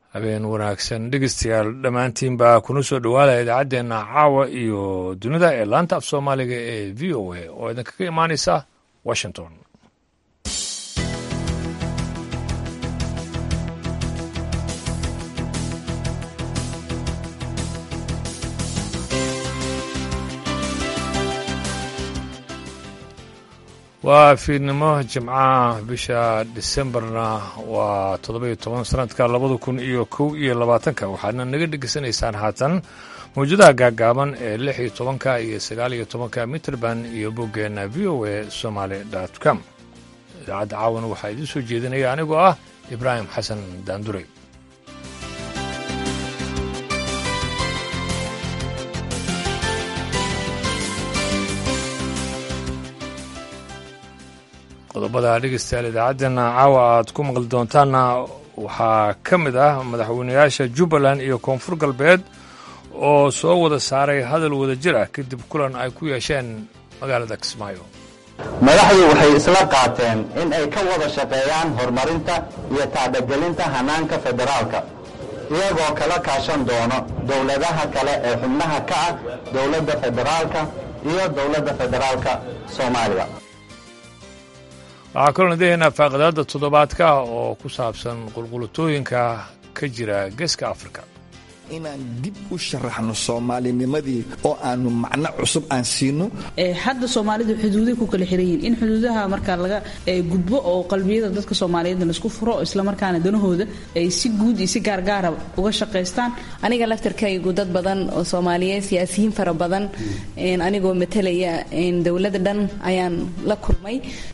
habeen wanaagsan dhegeystayaal dhammaantiinba kuna soo dhowaada idaacaddeenna caawa iyo dunida ee laanta af soomaaliga ee v o a oo idinkaga imaanaysa washington waa fiidnimo jimcaha bisha disembarna waa toddoba-iyo toban sanadka labada kun iyo kow iyo labaatanka waxaadna naga dhegeysanaysaan haatan mawjadaha gaagaaban ee lix iyo tobanka iyo sagaal iyo tobanka mitrband iyo boggeenna v o a somaali dot com idaacadda caawan waxaa idiin soo jeedinaya anigoo ah ibraahim xasan daandurey qodobada dhegeystayaal idaacaddeenna caawa aad ku maqli doontaanna waxaa ka mid ah madaxweynayaasha jubbaland iyo koonfur galbeed oo soo wada saaray hadal wada jir ah kadib kulan ay ku yeesheen magaalada kismaayo madaxdu waxay isla qaateen in ay ka wada shaqeeyaan horumarinta iyo tacbagelinta hanaanka federaalka iyagoo kala kaashan doono dowladaha kale ee xubnaha ka ah dowladda federaalka iyo dowladda federaalka soomaaliya waxaa kaloo nadaheynaa faaqidaadda toddobaadka oo ku saabsan qulqulatooyinka ka jira geeska afrika inaan dib u sharaxno soomaalinimadii oo aanu macno cusub aan siino hadda soomaalidu xuduuday ku kala xiran yihiin in xuduudaha markaa laga gudbo oo qalbiyada dadka soomaaliyeedna laisku furo islamarkaana danahooda ay si guud iyo si gaargaara uga shaqaystaan aniga laftarkaygu dad badan oo soomaaliyeed siyaasiyiin fara badan anigoo matalaya dowladda dhan ayaan la kulmay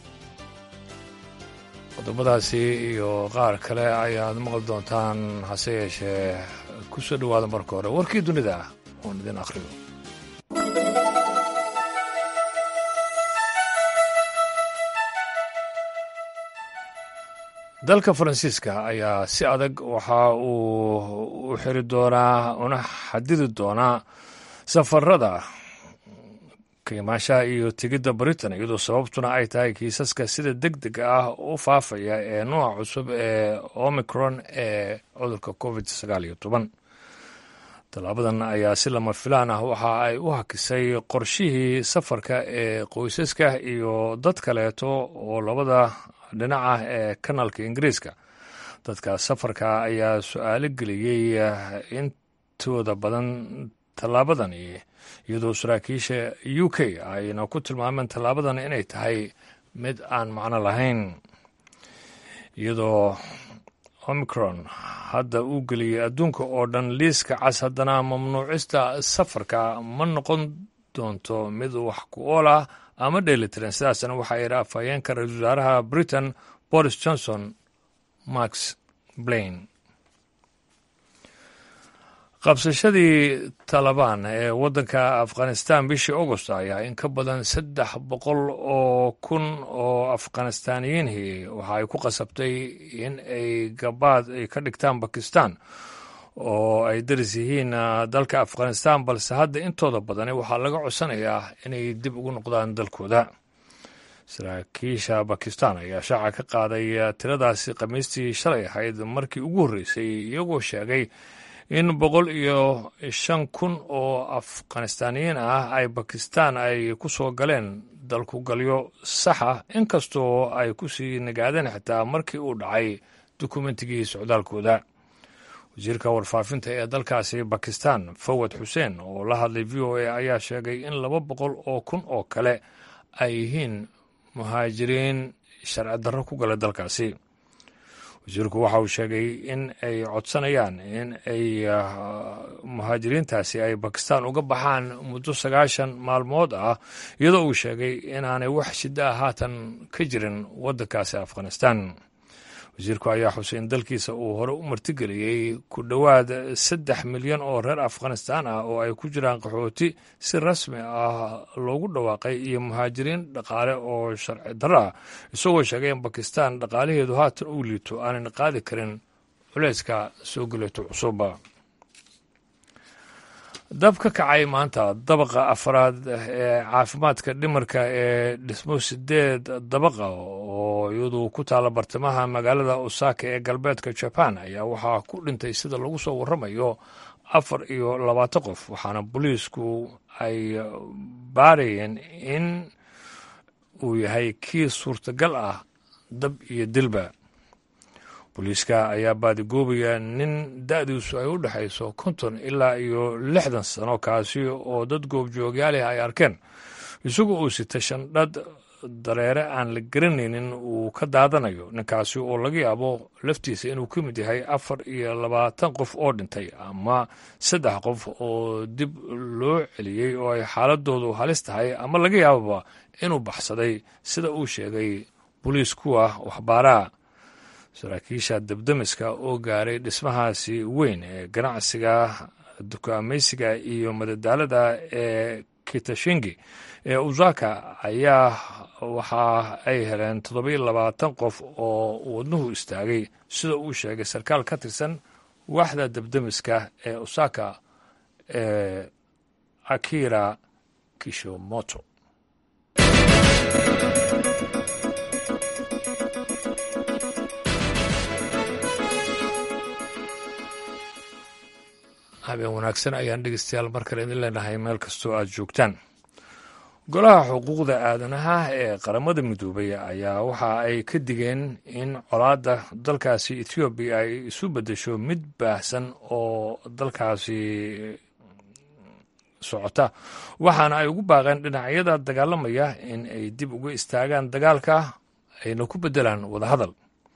qodobadaasi iyo qaar kale ayaad maqli doontaan hase yeeshee ku soo dhowaada marka hore warkii dunida ah oon idin akhriyo dalka faransiiska ayaa si adag waxa uu u xiri doonaa una xadidi doonaa safarada qiimaashaha iyo tegidda britain iyadoo sababtuna ay tahay kiisaska sida deg deg ah u faafaya ee nooca cusub ee omicron ee cudurka covid sagaal iyo toban tallaabadan ayaa si lama filaan ah waxa ay u hakisay qorshihii safarka ee qoysaska iyo dad kaleeto oo labada dhinaca ee kanaalka ingiriiska dadka safarka ayaa su-aalo geliyey intooda badan tallaabadani iyadoo saraakiisha u k ayna ku tilmaameen tallaabadan inay tahay mid aan macno lahayn iyadoo omicron hadda uu geliyey adduunka oo dhan liiska cas haddana mamnuucista safarka ma noqon doonto mid wax ku ool ah ama dheelitiran sidaasna waxaa yidhi afhayeenka ra-iisul wasaaraha britain boris johnson max blain qabsashadii talabaan ee waddanka afghanistan bishii august ayaa in ka badan saddex boqol oo kun oo afghanistaaniyiinhii waxa ay ku qasabtay in ay gabaad ay ka dhigtaan bakistan oo ay daris yihiin dalka afghanistan balse hadda intooda badani waxaa laga codsanayaa inay dib ugu noqdaan dalkooda saraakiisha bakistan ayaa shaaca ka qaaday tiradaasi khamiistii shalay ahayd markii ugu horreysay iyagoo sheegay in boqol iyo shan kun oo afghanistaaniyiin ah ay bakistan ay ku soo galeen dalkugalyo saxa inkastoo ay ku sii nagaadeen xitaa markii uu dhacay dukumentigii socdaalkooda wasiirka warfaafinta ee dalkaasi bakistan fawad xuseen oo la hadlay v o a ayaa sheegay in laba boqol oo kun oo kale ay yihiin muhaajiriin sharci darro ku gala dalkaasi wasiirku waxa uu sheegay in ay codsanayaan in ay muhaajiriintaasi ay bakistan uga baxaan muddo sagaashan maalmood ah iyadoo uu sheegay inaanay wax shiddo ah haatan ka jirin waddankaasi afghanistan wasiirku ayaa xusay in dalkiisa uu hore u martigeliyey ku dhowaad saddex milyan oo reer afghanistan ah oo ay ku jiraan qaxooti si rasmi ah loogu dhawaaqay iyo muhaajiriin dhaqaale oo sharci darro ah isagoo sheegay in bakistan dhaqaalaheedu haatan uu liito aanan qaadi karin culeyska soo geleeto cusuba dab ka kacay maanta dabaqa afraad ee caafimaadka dhimarka ee dhismo sideed dabaqa oo oo iyadu ku taalla bartamaha magaalada osaka ee galbeedka jaban ayaa waxaa ku dhintay sida lagu soo warramayo afar iyo labaatan qof waxaana booliisku ay baarayeen in uu yahay kii suurtagal ah dab iyo dilba booliiska ayaa baadigoobaya nin da-diisu ay u dhexayso konton ilaa iyo lixdan sano kaasi oo dad goobjoogyaalih ay arkeen isagu uu sita shandhad dareere aan la garanaynin uu ka daadanayo ninkaasi oo laga yaabo laftiisa inuu ka mid yahay afar iyo labaatan qof oo dhintay ama saddex qof oo dib loo celiyey oo ay xaaladoodu halis tahay ama laga yaababa inuu baxsaday sida uu sheegay boliis kuwa waxbaaraha saraakiisha dabdamiska oo gaaray dhismahaasi weyn ee ganacsiga dukaamaysiga iyo madadaalada ee kitashingi ee usaka ayaa waxa ay heleen toddobiyo labaatan qof oo wadnuhu istaagay sida uu sheegay sarkaal ka tirsan waaxda dabdamiska ee osaka ee akira kishomoto habeen wanaagsan ayaan dhegeystayaal mar kale idin leenahay meel kastoo aad joogtaan golaha xuquuqda aadanaha ee qaramada midoobay ayaa waxa ay ka digeen in colaadda dalkaasi ethoobiya ay isu beddesho mid baahsan oo dalkaasi socota waxaana ay ugu baaqeen dhinacyada dagaalamaya in ay dib uga istaagaan dagaalka ayna ku beddelaan wadahadal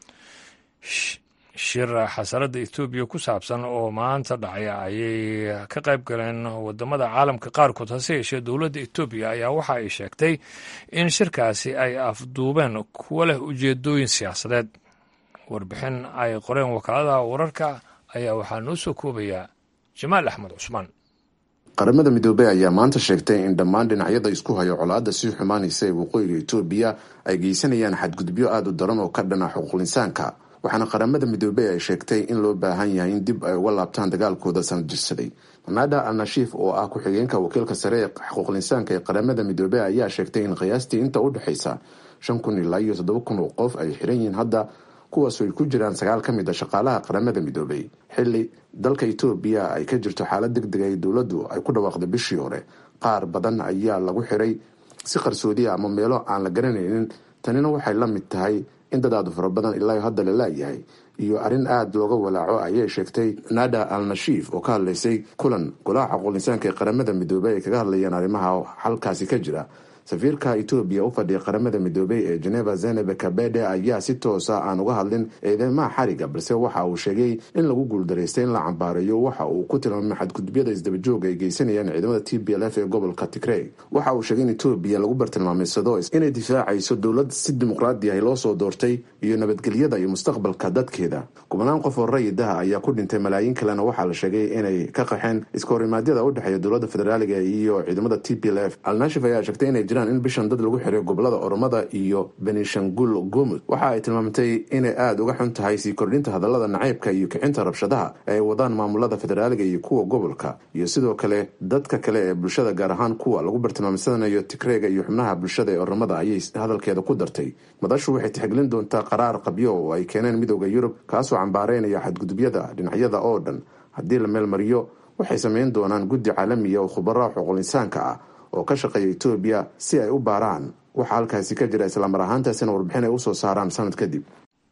shir xasaradda etoobiya ku saabsan oo maanta dhacay ayay ka qayb galeen wadamada caalamka qaarkood hase yeeshee dowladda etoobiya ayaa waxa ay sheegtay in shirkaasi ay afduubeen kuwo leh ujeedooyin siyaasadeed warbixin ay qoreen wakaaladaha wararka ayaa waxaa noo soo koobaya jamaal axmed cusmaan qaramada midoobey ayaa maanta sheegtay in dhammaan dhinacyada isku hayo colaadda sii xumaanaysa ee waqooyiga etoobiya ay geysanayaan xadgudubyo aada u daran oo ka dhana xuquuqinsaanka waxaana qaramada midoobey ay sheegtay in loo baahan yahay in dib ay uga laabtaan dagaalkooda sanadjirsaday manada al nashiif oo ah ku-xigeenka wakiilka sare ee xuquuqinsaanka ee qaramada midoobey ayaa sheegtay in qiyaastii inta u dhexaysa shan kun ilaa iyo toddoba kun oo qof ay xiran yihiin hadda kuwaasoo ay ku jiraan sagaal ka mid a shaqaalaha qaramada midoobey xilli dalka etoobiya ay ka jirto xaalad deg deg ay dowladdu ay ku dhawaaqday bishii hore qaar badan ayaa lagu xiray si qarsoodiya ama meelo aan la garanaynin tanina waxay la mid tahay in dad aadu fara badan ilaa hadda la laayahay iyo arrin aada looga walaaco ayay sheegtay nada al nashiif oo ka hadlaysay kulan golaha xaquuqinsaanka ee qaramada midoobey ay kaga hadlayeen arrimaha halkaasi ka jira safiirka etoobiya u fadhiya qaramada midoobey ee geneva zenebe kabede ayaa si toosa aan uga hadlin eedeymaha xariga balse waxa uu sheegay in lagu guuldaraystay in la cambaareeyo waxa uu ku tilmaamay xadgudubyada isdabajooga ay geysanayaan ciidamada t b l f ee gobolka tigrey waxa uu sheegay in etoobiya lagu bartilmaamaysado inay difaacayso dowlad si dimuqraadi ah loo soo doortay iyo nabadgelyada iyo mustaqbalka dadkeeda kubanaan qof oo rayidaha ayaa ku dhintay malaayiin kalena waxaa la sheegay inay ka qaxeen iska horimaadyada u dhexeeya dowladda federaaliga iyo ciidamada t p l f alnashif ayaa sheegtay inay jiraan in bishan dad lagu xiray gobolada oromada iyo benishangul gomud waxa ay tilmaamtay inay aada uga xun tahay sii kordhinta hadallada nacaybka iyo kicinta rabshadaha ee ay wadaan maamulada federaaliga iyo kuwa gobolka iyo sidoo kale dadka kale ee bulshada gaar ahaan kuwa lagu bartilmaamsanayo tigreega iyo xubnaha bulshada ee oromada ayay hadalkeeda ku dartay madashu waxay tixgelin doontaa qaraar qabyo oo ay keeneen midooda yurub kaasoo cambaareynaya xadgudubyada dhinacyada oo dhan haddii la meelmariyo waxay sameyn doonaan guddi caalamiya oo khubaro xuquuqinsaanka ah oo ka shaqeeya etoobiya si ay u baaraan waxa halkaasi ka jira islamar ahaantaasina warbixin ay usoo saaraan sanad kadib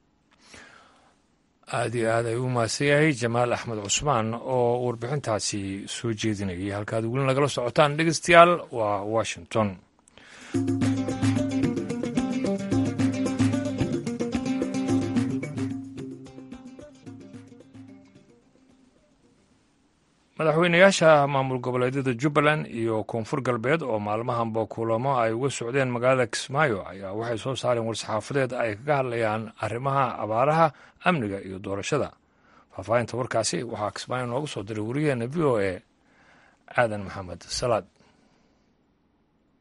aada iyo aad ay u mahadsan yahay jamaal axmed cusmaan oo warbixintaasi soo jeedinayay halkaad weli nagala socotaan dhegeystayaal waa washington madaxweynayaasha maamul goboleedyada jubbaland iyo koonfur galbeed oo maalmahanba kulamo ay uga socdeen magaalada kismaayo ayaa waxay soo saareen war-saxaafadeed ay kaga hadlayaan arrimaha abaaraha amniga iyo doorashada faahfaahinta warkaasi waxaa kismaayo nooga soo diray wariyaheena v o a aadan maxamed salaad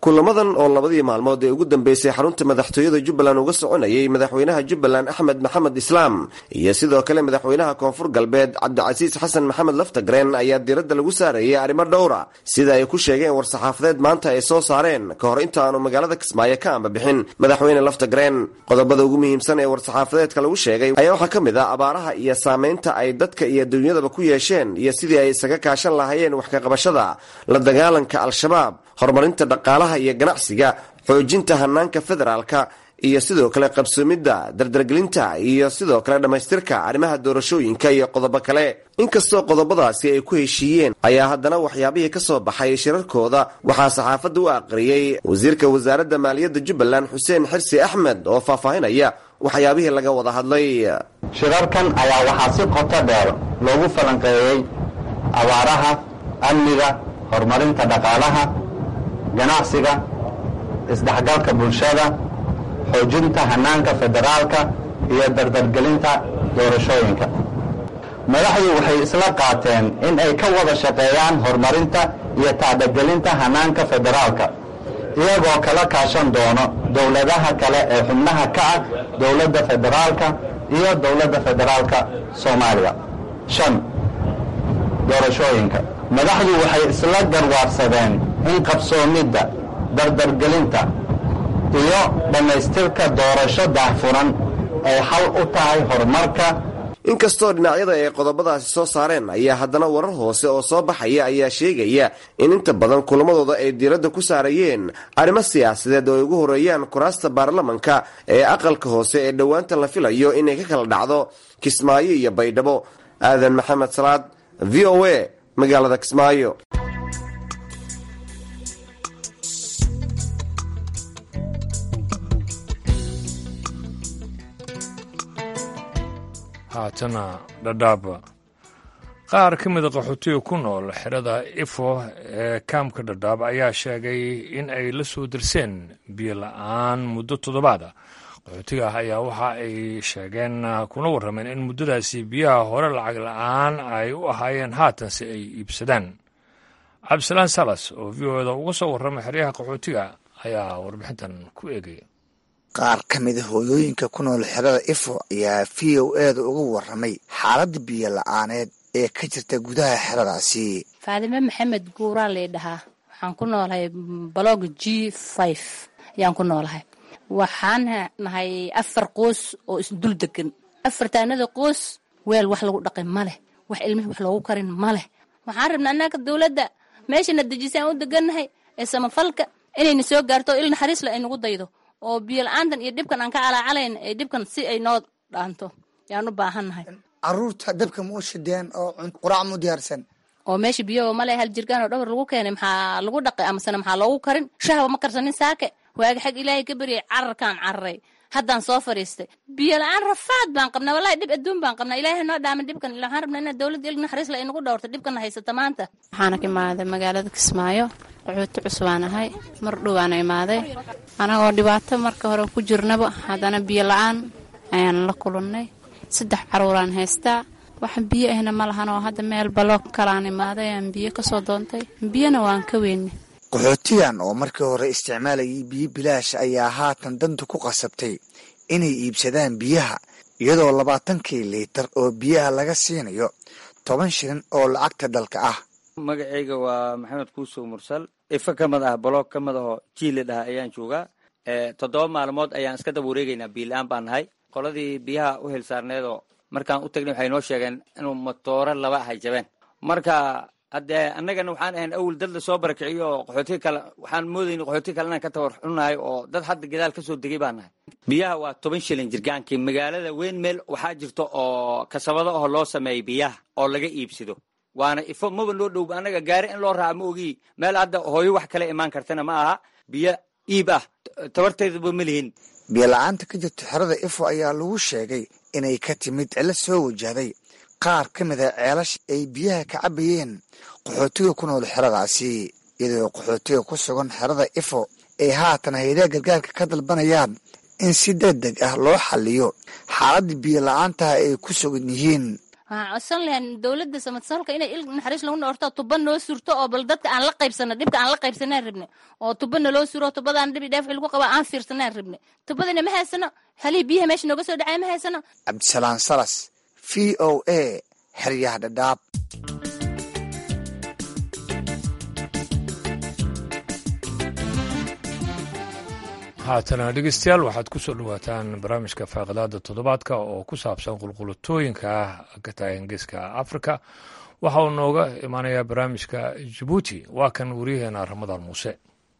kulamadan oo labadii maalmood ee ugu dambeysay xarunta madaxtooyada jubbaland uga soconayay madaxweynaha jubbaland axmed maxamed islaam iyo sidoo kale madaxweynaha koonfur galbeed cabdicasiis xasan maxamed laftagreen ayaa diiradda lagu saarayay arrimo dhowra sida ay ku sheegeen war-saxaafadeed maanta ay soo saareen ka hor inta aanu magaalada kismaayo ka amba bixin madaxweyne laftagreen qodobada ugu muhiimsan ee war-saxaafadeedka lagu sheegay ayaa waxaa ka mid ah abaaraha iyo saameynta ay dadka iyo dunyadaba ku yeesheen iyo sidii ay isaga kaashan lahaayeen wax kaqabashada la dagaalanka al-shabaab horumarinta dhaqaalaha iyo ganacsiga xoojinta hanaanka federaalka iyo sidoo kale qabsoomidda dardargelinta iyo sidoo kale dhammaystirka arrimaha doorashooyinka iyo qodobo kale inkastoo qodobadaasi ay ku heshiiyeen ayaa haddana waxyaabihii ka soo baxay shirarkooda waxaa saxaafadda u aqriyey wasiirka wasaaradda maaliyadda jubbaland xuseen xirsi axmed oo faahfaahinaya waxyaabihii laga wada hadlay shirarkan ayaa waxaa si qoto dheer loogu falanqeeyey abaaraha amniga horumarinta dhaqaalaha ganacsiga isdhexgalka bulshada xoojinta hanaanka federaalka iyo dardargelinta doorashooyinka madaxdu waxay isla qaateen in ay ka wada shaqeeyaan horumarinta iyo tacdagelinta hanaanka federaalka iyagoo kala kaashan doono dowladaha kale ee xubnaha ka ah dowladda federaalka iyo dowladda federaalka soomaaliya shan doorashooyinka madaxdu waxay isla garwaarsadeen in qabsoomidda dardargelinta iyo dhammaystirka doorasho daahfuran ay xal u tahay horumarka inkastoo dhinacyada ay qodobadaasi soo saareen ayaa haddana warar hoose oo soo baxaya ayaa sheegaya in inta badan kulamadooda ay diiradda ku saarayeen arrimo siyaasadeed oo ay ugu horeeyaan kuraasta baarlamanka ee aqalka hoose ee dhowaanta la filayo inay ka kala dhacdo kismaayo iyo baydhabo aadan maxamed salaad v o a magaalada kismaayo haatana dhadhaaba qaar ka mida qaxootiga ku nool xerada ifo ee kaamka dhadhaab ayaa sheegay in ay la soo dirseen biyo la-aan muddo toddobaad ah qaxootiga ah ayaa waxa ay sheegeen kuna warrameen in muddadaasi biyaha hore lacag la-aan ay u ahaayeen haatan si ay iibsadaan cabdisalaan salas oo v o eda uga soo warramay xeryaha qaxootiga ayaa warbixintan ku eegaya qaar ka mida hooyooyinka ku nool xerada ifo ayaa v o eeda uga warramay xaaladda biyo la-aaneed ee ka jirta gudaha xeradaasi faadime maxamed guuraa lay dhahaa waxaan ku noolahay balog g five ayaan ku noolahay waxaan nahay afar qoos oo isdul degan afartaanada qoos weel wax lagu dhaqay ma leh wax ilmihii wax loogu karin ma leh waxaan rabnaa annaga dowladda meeshana dejisaan u degannahay ee samafalka inayna soo gaarto il naxariisle ay nagu daydo oo biyo la-aantan iyo dhibkan aan ka calaacalayn ee dhibkan si ay noo dhaanto yaan u baahannahay caruurta dabka ma u shideen oo quraac ma u diyaarsan oo meesha biyoba male hal jirgaan oo dhowr lagu keenay maxaa lagu dhaqay amasena maxaa loogu karin shahba ma karsanin saake waaga xag ilaahay ka baryay cararkaan cararay haddaan soo fadhiistay biyo la-aan rafaad baan qabnaa wallahi dhib adduun baan qabnaa ilaahay noo dhaamin dhibkan waxaan rabnaa inaa dowladda il naxariisla ay nagu dhowrto dhibkana haysata maanta waxaana ka imaaday magaalada kismaayo qaxooti cusbaan ahay mar dhowaana imaaday anagoo dhibaato marka hore ku jirnaba haddana biyo la-aan ayaan la kulannay saddex caruuraan haystaa wax biyo ahna ma lahan oo hadda meel baloog kalaan imaaday aan biyo kasoo doontay biyona waan ka weynay qaxootigan oo markii hore isticmaalayay biyo bilaash ayaa haatan danta ku qasabtay inay iibsadaan biyaha iyadoo labaatankii liitar oo biyaha laga siinayo toban shilin oo lacagta dalka ah magacayga waa maxamed kuusow mursal ifa ka mid ah baloog ka mid ahoo jiili dhaha ayaan joogaa toddoba maalmood ayaan iska daba wareegaynaa biila-aan baan nahay qoladii biyaha u hilsaarneedoo markaan u tagnay waxay noo sheegeen inuu matooro laba ahay jabeen marka haddee annagana waxaan ahayn awel dad lasoo barakiciyo oo qaxootiga kale waxaan moodayna qaxootiga kale inaan ka tawar xunahay oo dad hadda gadaal kasoo degay baan nahay biyaha waa toban shilin jirgaankii magaalada weyn meel waxaa jirta oo kasabado oo loo sameeyay biyaha oo laga iibsado waana ifo maba noo dhow annaga gaari in loo raaca ma ogii meel hadda hooyo wax kale imaan kartana ma aha biyo iib ah tabarteedaba ma lihin biyo la-aanta ka jirta xerada ifo ayaa lagu sheegay inay ka timid cilo soo wajahday qaar ka mid a ceelasha ay biyaha ka cabayeen qaxootiga ku nool xeradaasi iyadoo qaxootiga ku sugan xerada ifo ay haatan haydaha gargaarka ka dalbanayaan in si deg deg ah loo xaliyo xaaladda biyo la-aantaha ay ku sugan yihiin waxaan codsan lahayn dowladda samadsalka inay il naxariis lagu noorto tuba noo surto oo bal dadka aan la qaybsano dhibka aan la qaybsanaan rabne oo tuba naloo suro tubadaan dhibi dheef lagu qaba aan fiirsanaan rabne tubadina ma haysano halihii biyaha meesha nooga soo dhacay ma haysano cabdisalaan salas v o a xeryaha dhadhaab haatana dhegeystayaal waxaad ku soo dhawaataan barnaamijka faaqidaada toddobaadka oo ku saabsan qulqulatooyinka ka taagan geeska afrika waxa uu nooga imaanayaa barnaamijka jabuuti waa kan wariyaheena ramadaan muuse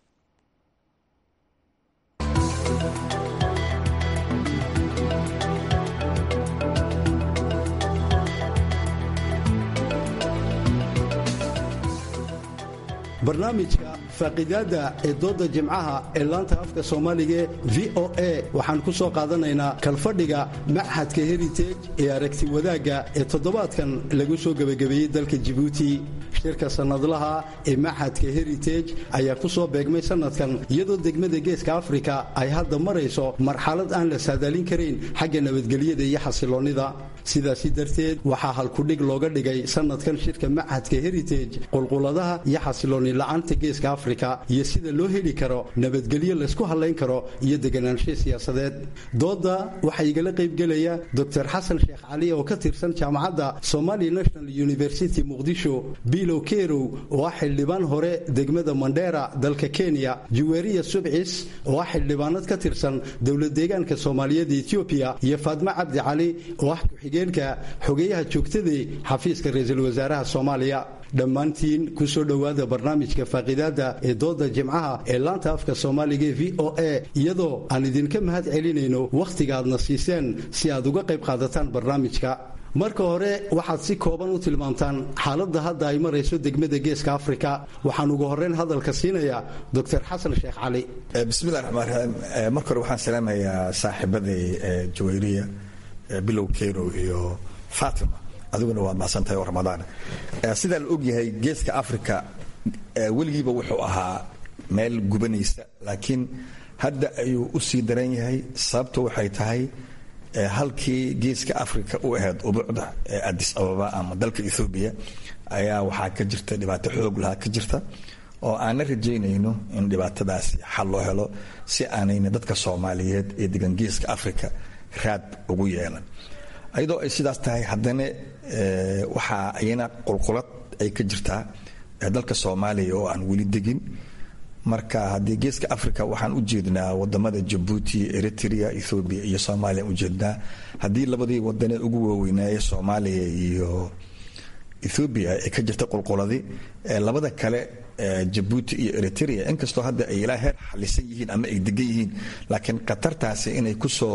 barnaamijka faaqidaada ee dooda jimcaha ee laanta afka soomaaliga v o a waxaan ku soo qaadanaynaa kalfadhiga machadka heritage ee aragti wadaagga ee toddobaadkan lagu soo gebagabeeyey dalka jibuuti shirka sannadlaha ee machadka heritage ayaa ku soo beegmay sannadkan iyadoo degmada geeska afrika ay hadda marayso marxalad aan la saadaalin karayn xagga nabadgelyada iyo xasiloonnida sidaasi darteed waxaa halkudhig looga dhigay sannadkan shirka machadka heritage qulquladaha iyo xasiloonni la-aanta geeska afrika iyo sida loo heli karo nabadgelyo laysku hadlayn karo iyo deganaansho siyaasadeed dooda waxaa igala qaybgelaya dor xasan sheekh cali oo ka tirsan jaamacadda somali national university muqdisho bilow kerow oo ah xildhibaan hore degmada mandheera dalka kenya juweriya subcis oo ah xildhibaanad ka tirsan dowlad deegaanka soomaaliyeed etoobiya iyo faadmo cabdi cali oo ah ku-xigeenka xogeyaha joogtadee xafiiska ra-iisul wasaaraha soomaaliya dhammaantiin ku soo dhowaada barnaamijka faaqidaada ee dooda jimcaha ee laanta afka soomaaliga e v o a iyadoo aan idinka mahad celinayno wakhtiga aadna siiseen si aad uga qayb qaadataan barnaamijka marka hore waxaad si kooban u tilmaamtaan xaaladda hadda ay marayso degmada geeska afrika waxaan ugu horreyn hadalka siinayaa doctor xasan sheekh cali bismillahi raxmaan raxiim marka hore waxaan salaamayaa saaxiibaday jawayriya bilow keyrow iyo fatima adiguna waad mahadsantahay oo ramadaan sidaa la ogyahay geeska africa weligiiba wuxuu ahaa meel gubanaysa laakiin hadda ayuu u sii daran yahay sababta waxay tahay halkii geeska africa u ahayd ubuucda ee adis ababa ama dalka ethoobiya ayaa waxaa ka jirta dhibaato xoog lahaa ka jirta oo aanna rajaynayno in dhibaatadaasi xal loo helo si aanayna dadka soomaaliyeed ee degan geeska africa raad ugu yeelan ayadoo ay sidaas tahay haddana waxaa iyana qulqulad ay ka jirtaa dalka soomaaliya oo aan weli degin marka haddii geeska africa waxaan u jeednaa wadamada jabuuti eritrea ethoobiya iyo soomaaliya u jeednaa haddii labadii wadane ugu waaweynaaye soomaaliya iyo ethoobiya ay ka jirta qulquladii labada kale jabuuti iyo eritrea inkastoo hadda ay ilaa heer xalisan yihiin ama ay degan yihiin laakiin khatartaasi inay kusoo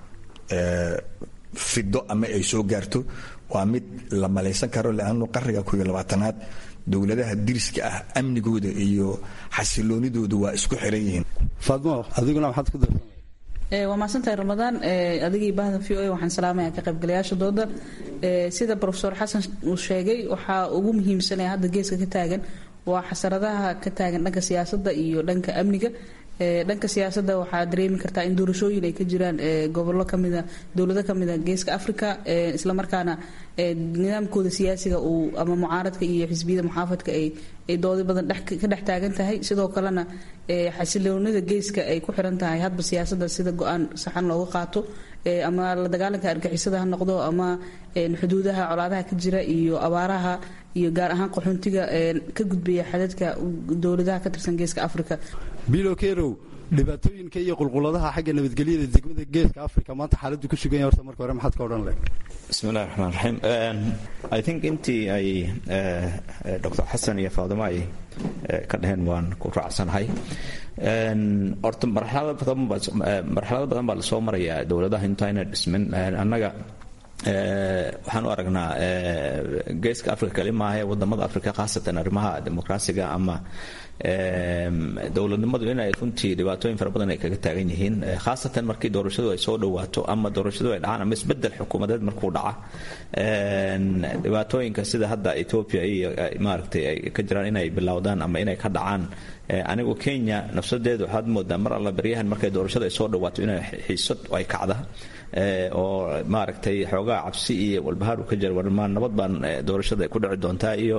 fido ama ay soo gaarto waa mid la malaysan karo leannu qarniga koiyo labaatanaad dowladaha diriska ah amnigooda iyo xasiloonidooda waa isku xiran yihiin faadmo adiguna maxaad ku darsan waa mahadsantahay ramadaan adigii bahda v o a waxaan salaamaya ka qaybgalayaasha dooda sida rofesor xasan uu sheegay waxaa ugu muhiimsanaya hadda geeska ka taagan waa xasaradaha ka taagan dhanka siyaasadda iyo dhanka amniga dhanka siyaasadda waxaa dareemi kartaa in doorashooyin ay ka jiraan gobollo kamida dowlado kamida geeska africa islamarkaana nidaamkooda siyaasiga uu ama mucaaradka iyo xisbiyada muxaafadka ay doodi badan ka dhex taagan tahay sidoo kalena xasiloonida geeska ay ku xiran tahay hadba siyaasadda sida go-aan saxan looga qaato ama la dagaalanka argixisada ha noqdo ama xuduudaha colaadaha ka jira iyo abaaraha iyo gaar ahaan qaxoontiga ka gudbaya xadadka dowladaha ka tirsan geeska africa bilo kerow dhibaatooyinka iyo qulquladaha xagga nabadgelyada degmada geeska africa maanta xaaladdu ku sugan yahay horta marka hore maxaad ka odhan leh bismillahi raxmaan raxiim i think intii ay dr xasan iyo faadimo ay ka dhaheen waan ku raacsanahay horta marxalado badan baa lasoo marayaa dowladaha intayna dhismin annaga waxaan u aragnaa geeska africa kali maahae wadamada africa khaasatan arrimaha dimuqraasiga ama dowladnimadu inay runtii dhibaatooyin fara badan ay kaga taagan yihiin khaasatan markii doorashadu ay soo dhawaato ama doorashadu ay dhacaan ama isbedel xukuumadeed markuu dhaca dhibaatooyinka sida hadda ethiopia iyo maaragtay ay ka jiraan inay bilowdaan ama inay ka dhacaan anigu kenya nafsadeedu waxaad moodaa mar alla baryahan markay doorashada ay soo dhawaato inay xiisad ay kacda oo maaragtay xoogaa xoogaa cabsi iyo walbahaar uu ka jira warmaa nabad baan doorashada ku dhici doontaa iyo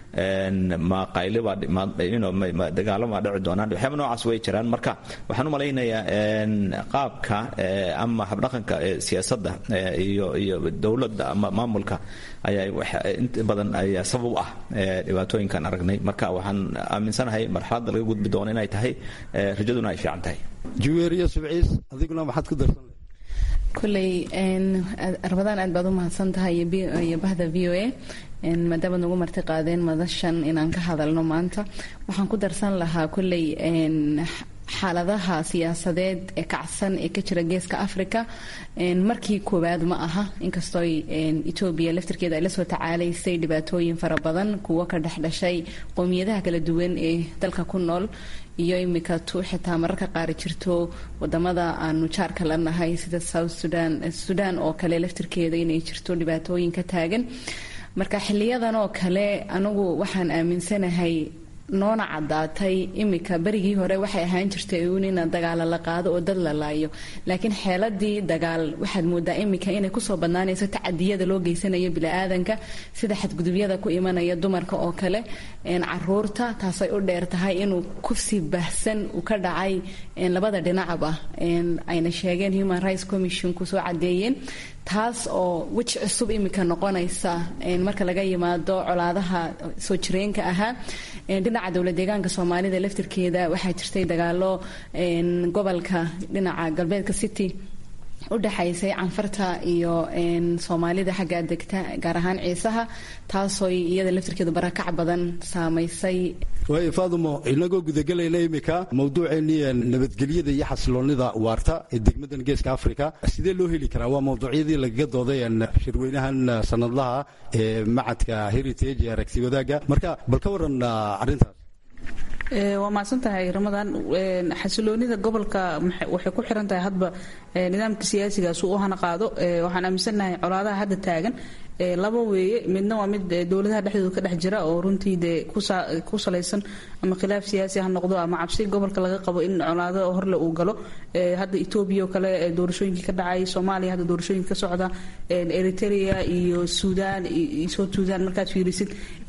ma qayle baa dagaalama dhici doonaan waxyaaba noocaas way jiraan marka waxaan u malaynayaa qaabka ama habdhaqanka siyaasadda iyo iyo dowladda ama maamulka ayaa inta badan ayaa sabab u ah dhibaatooyinkan aragnay marka waxaan aaminsanahay marxaladda laga gudbi doono inay tahay rajaduna ay fiican tahay juweeriya subciis adiguna maxaad ku darsan koley rabadaan aad baad u mahadsan tahay iyo bahda v o a maadaama nagu marti qaadeen madashan inaan ka hadalno maanta waxaan ku darsan lahaa koley xaaladaha siyaasadeed ee kacsan ee ka jira geeska africa markii koowaad ma aha inkastoo etoobiya laftirkeeda ay lasoo tacaalaysay dhibaatooyin fara badan kuwo ka dhexdhashay qowmiyadaha kala duwan ee dalka ku nool iyo imika tu xitaa mararka qaari jirto wadamada aanu jaarka la nahay sida south sudan sudan oo kale laftirkeeda inay jirto dhibaatooyin ka taagan marka xiliyadan oo kale anigu waxaan aaminsanahay noona caddaatay imika berigii hore waxay ahaan jirtay uun ina dagaala la qaado oo dad la laayo laakiin xeeladii dagaal waxaad moodaa imika inay kusoo badnaanayso tacadiyada loo geysanayo bili-aadanka sida xadgudubyada ku imanaya dumarka oo kale caruurta taasay u dheer tahay inuu kufsi bahsan uu ka dhacay labada dhinacba ayna sheegeen human rights commission kusoo cadeeyeen taas oo weji cusub imika noqonaysa marka laga yimaado colaadaha soo jireenka ahaa dhinaca dowlad deegaanka soomaalida laftirkeeda waxaa jirtay dagaalo gobolka dhinaca galbeedka city u dhexaysay canfarta iyo soomaalida xagga degta gaar ahaan ciisaha taasoo iyada laftirkeedu barakac badan saamaysay waayo faadumo inagoo gudagelayna imika mawduuceennii nabadgelyada iyo xasiloonida waarta ee degmadan geeska africa sidee loo heli karaa waa mawduucyadii lagaga dooday shirweynahan sanadlaha ee macadka heritage ee aragti wadaagga marka bal ka waran arrintaas waa mahadsan tahay ramadaan xasiloonida gobolka waxay ku xiran tahay hadba nidaamka siyaasigaas uu u hana qaado waxaan aaminsannahay colaadaha hadda taagan laba weeye midna waa mid dowladaha dhexdooda ka dhex jira oo runtii dee ku salaysan ama khilaaf siyaasi ha noqdo ama cabsi gobolka laga qabo in colaado horle uu galo hadda etoobiya oo kale doorashooyinkii ka dhacay soomaaliya hadda doorashooyinka ka socda eritrea iyo suudaan south suudaan markaad fiirisid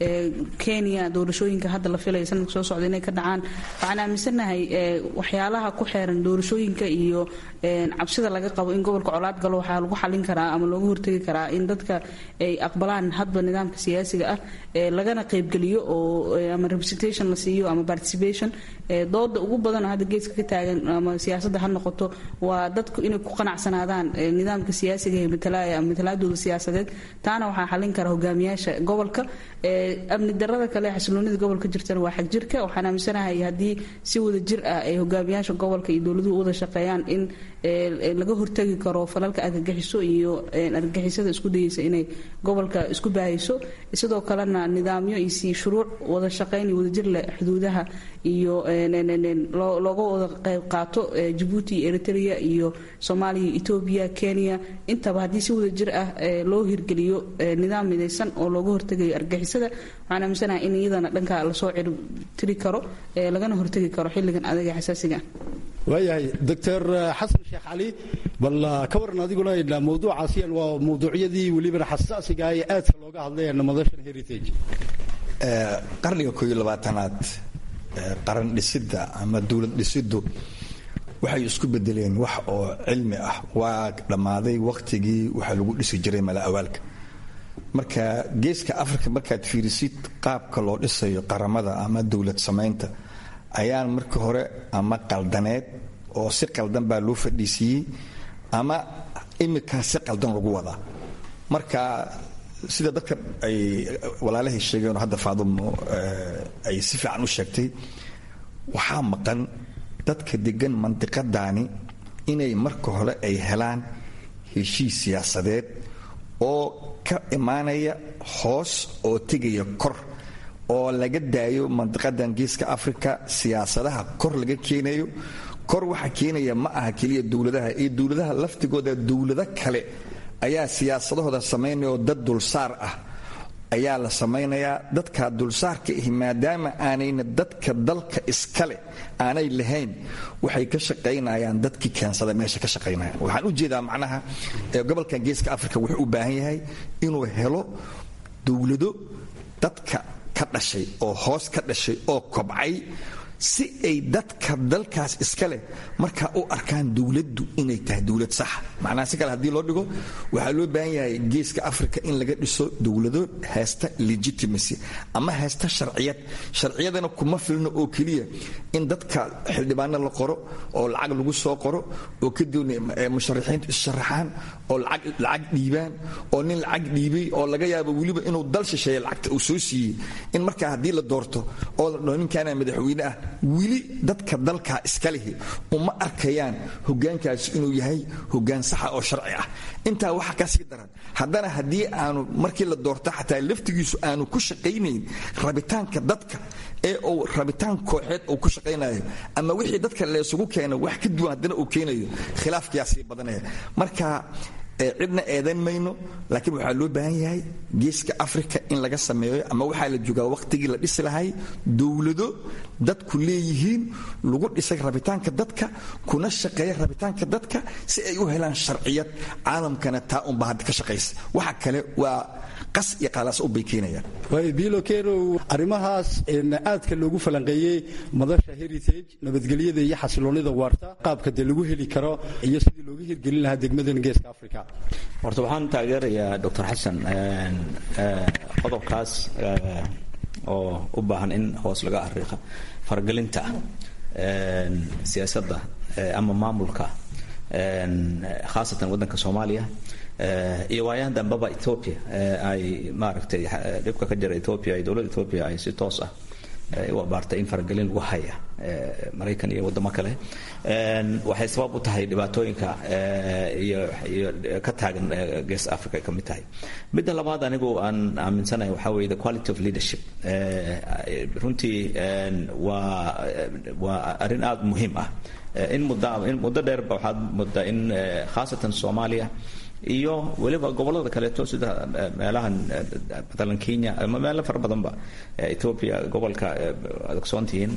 kenya doorashooyinka hadda la filaya sanadka soo socda inay ka dhacaan waxaan aaminsannahay waxyaalaha ku xeeran doorashooyinka iyo cabsida laga qabo in gobolka colaad galo waxaa lagu xalin karaa ama looga hortegi karaa in dadka ay aqbalaan hadba nidaamka siyaasiga ah lagana qaybgeliyo oo ama representation la siiyo ama participation dooda ugu badan hadda geeska ka taagan ama siyaasadda ha noqoto waa dadku inay ku qanacsanaadaan nidaamka siyaasiga ee matalaya ama matalaadooda siyaasadeed taana waxaa xalin kara hogaamiyaasha gobolka amni darada kale xasiloonida gobolka jirtana waa xag jirka waxaan aaminsanahay haddii si wada jir ah ay hogaamiyaasha gobolka iyo dowladuhu wada shaqeeyaan in laga hortagi karo falalka argagixiso iyo argagixisada isku dayeysa inay gobolka isku baahayso sidoo kalena nidaamyo iyo si shuruuc wada shaqayn iyo wadajir leh xuduudaha iyo looga wada qayb qaato jabuuti iyo eritrea iyo soomaaliya etoobiya kenya intaba haddii si wada jir ah loo hirgeliyo nidaam midaysan oo looga hortegayo argagixisada waxaan aaminsanahay in iyadana dhanka lasoo ciribtiri karo lagana hortegi karo xilligan adaga xasaasiga waayahay doctor xasan sheekh cali bal ka waran adiguna mawduucaasiyan waa mawduucyadii welibana xasaasiga ee aadka looga hadlay madashan heritage qarniga kooiyo labaatanaad qaran dhisidda ama dowlad dhisiddu waxay isku bedeleen wax oo cilmi ah waa dhammaaday wakhtigii waxaa lagu dhisi jiray mala awaalka marka geeska africa markaad fiirisid qaabka loo dhisayo qaramada ama dowlad samaynta ayaan marka hore ama qaldaneed oo si qaldan baa loo fadhiisiiyey ama iminkaa si qaldan lagu wadaa marka sida dadka ay walaalahay sheegeen oo hadda faadumo ay si fiican u sheegtay waxaa maqan dadka degan mandiqadaani inay marka hore ay helaan heshiis siyaasadeed oo ka imaanaya hoos oo tegaya kor oo laga daayo mandiqadan geeska africa siyaasadaha kor laga keenayo kor waxa keenaya ma aha keliya dowladaha iyo dowladaha laftigooda dowlado kale ayaa siyaasadahooda samaynaya oo dad dulsaar ah ayaa la samaynayaa dadka dulsaarka ahi maadaama aanayna dadka dalka iskale aanay lahayn waxay ka shaqaynayaan dadkii keensada meesha ka shaqaynaya waxaan u jeedaa macnaha gobolkan geeska africa wuxuu u baahan yahay inuu helo dowlado dadka ka dhashay oo hoos ka dhashay oo kobcay si ay dadka dalkaas iska leh markaa u arkaan dowladdu inay tahay dowlad saxa macnaha si kale haddii loo dhigo waxaa loo baahan yahay geeska africa in laga dhiso dowlado haysta legitimacy ama haysta sharciyad sharciyadana kuma filno oo keliya in dadka xildhibaano la qoro oo lacag lagu soo qoro oo kadibna musharaxiintu issharaxaan oo lacag dhiibaan oo nin lacag dhiibay oo laga yaabo weliba inuu dal shisheeye lacagta uu soo siiyey in markaa haddii la doorto oo la dhaho ninkaana madaxweyne ah weli dadka dalkaa iska lihi uma arkayaan hogaankaasi inuu yahay hogaan saxa oo sharci ah intaa waxa ka sii daran haddana haddii aanu markii la doorto xataa laftigiisu aanu ku shaqaynayn rabitaanka dadka ee uu rabitaan kooxeed uu ku shaqaynayo ama wixii dadka laysugu keeno wax ka duwan haddana uu keenayo khilaafkiyaa sii badanaya marka cidna eedan mayno laakiin waxaa loo baahan yahay geeska africa in laga sameeyo ama waxaa la joogaa waqtigii la dhisi lahay dowlado dadku leeyihiin lagu dhisay rabitaanka dadka kuna shaqeeya rabitaanka dadka si ay u helaan sharciyad caalamkana taa unba hadda ka shaqaysa waxa kale waa qas iyo qaalaas u bay keenayaan bilo kerow arrimahaas aadka loogu falanqeeyey madasha heritage nabadgelyada iyo xasiloonida waarta qaabka dee lagu heli karo iyo sidii looga hirgelin lahaa degmadan geeska africa horta waxaan taageerayaa doctor xasan qodobkaas oo u baahan in hoos laga ariiqa faragelinta siyaasadda ama maamulka khaasatan waddanka soomaaliya iyo waayahan dambeba ethoopia ay maaragtay dhibka ka jira ethoopia iyo dowladda ethoopia ay si toos ah u abaartay in faragelin lagu haya maraykan iyo waddamo kale waxay sabab u tahay dhibaatooyinka iyo iyo ka taagan gees africa ay ka mid tahay midda labaad anigu aan aaminsanahay waxaa weeye the quality of leadership runtii waa waa arrin aada muhiim ah in muddo in muddo dheerba waxaad muddaa in khaasatan soomaaliya iyo weliba gobolada kaleeto sida meelahan matalan kenya ama meelo fara badanba ethoopia gobolka ad ogsoontihiin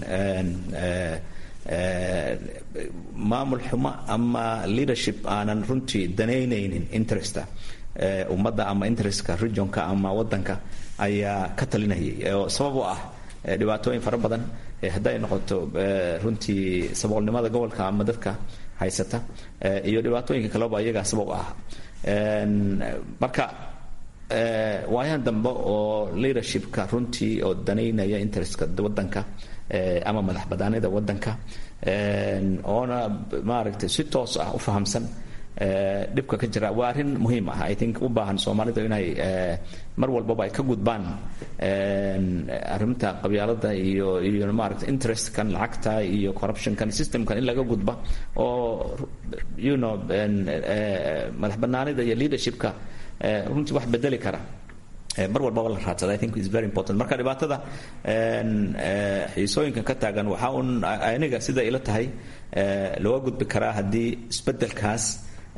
maamul xumo ama leadership aanan runtii danaynaynin interesta ummadda ama interestka regionka ama wadanka ayaa ka talinayay oo sabab u ah dhibaatooyin fara badan hadday noqoto runtii saboolnimada gobolka ama dadka haysata iyo dhibaatooyinka kaleba iyagaa sabab ah marka waayahan dambe oo leadershipka runtii oo danaynaya interestka wadanka ama madax banaanida wadanka oona maaragtay si toos ah u fahamsan dhibka ka jira waa arrin muhiim ah i think u baahan soomaalidu inay mar walbaba ay ka gudbaan arrinta qabyaalada iyo iyo maaragta interestkan lacagta iyo corruptionkan systemkan in laga gudba oo you know madax banaanida iyo leadershipka runtii wax bedeli kara mar walbaba la raadsada i think is very important marka dhibaatada xiisooyinka ka taagan waxaa un aniga sida ila tahay looga gudbi karaa haddii isbedelkaas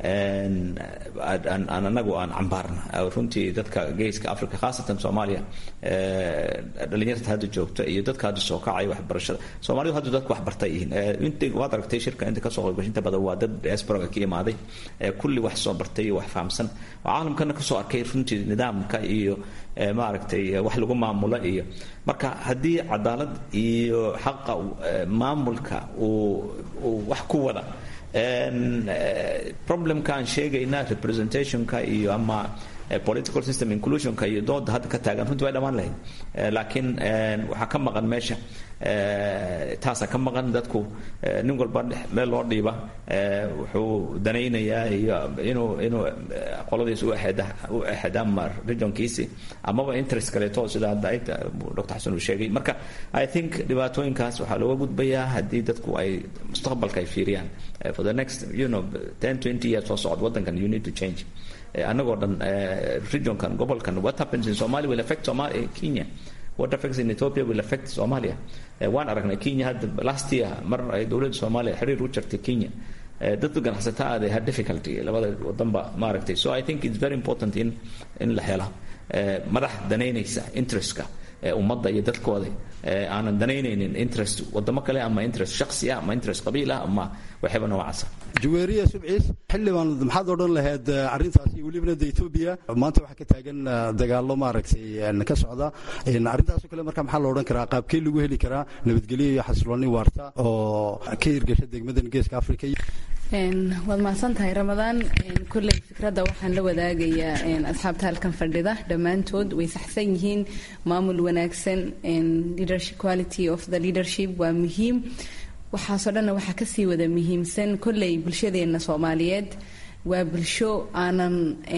aan anagu aan cambaarna runtii dadka geeska africa khaasatan soomaaliya dhalinyarta hadda joogta iyo dadka hadda soo kacaya waxbarashada soomaalidu hadda dadka waxbartay yihiin int waad aragtay shirka inta kasoo qaybgashinta badan waa dad diasporaga ka imaaday kulli wax soo bartay iyo wax fahamsan oo caalamkana kasoo arkay runtii nidaamka iyo maaragtay wax lagu maamulo iyo marka haddii cadaalad iyo xaqa maamulka uu wax ku wada problemka aan sheegayna representationka iyo ama political system inclusionka iyo dooda hadda ka taagan runtii way dhammaan lahayd laakiin waxaa ka maqan meesha taasa ka maqan dadku nin walba meel loo dhiiba wuxuu danaynayaa iyo inuu inuu qoladiis u u exdaama regionkiisi amaba interest kaleeto sida hadda dr xasan uu sheegay marka i think dhibaatooyinkaas waxaa looga gudbayaa haddii dadku ay mustaqbalka ay fiiriyaan for the next you know ten twenty years soo socod waddankan you need to change anagoo dhan regionkan gobolkan what happens in somalia will affect somalia kenya what affects in ethiopia will affect somalia waan aragnay kenya hadda last year mar ay dowladda soomaaliya xiriir u jartay kenya dadka ganacsataa they had difficulty labada wadanba maaragtay so i think it's very important in in la hela madax danaynaysa interestka ummadda iyo dadkooda aanan danaynaynin interest wadamo kale ama interest shaksi ah ama interest qabiil ah ama waxyaba noocaasa jaweeriya subciis xildhibaan maxaad odhan lahayd arrintaasi welibana de etoobiya maanta waxaa ka taagan dagaallo maaragtay ka socda arrintaasoo kale marka maxaa la odhan karaa qaabkee lagu heli karaa nabadgelyo iyo xasilooni waarta oo ka hirgasha degmadan geeska africa waad mahadsan tahay ramadaan kolley fikradda waxaan la wadaagayaa asxaabta halkan fadhida dhammaantood way saxsan yihiin maamul wanaagsan quality of the leadership waa muhiim waxaasoo dhanna waxaa kasii wada muhiimsan kolley bulshadeenna soomaaliyeed waa bulsho aanan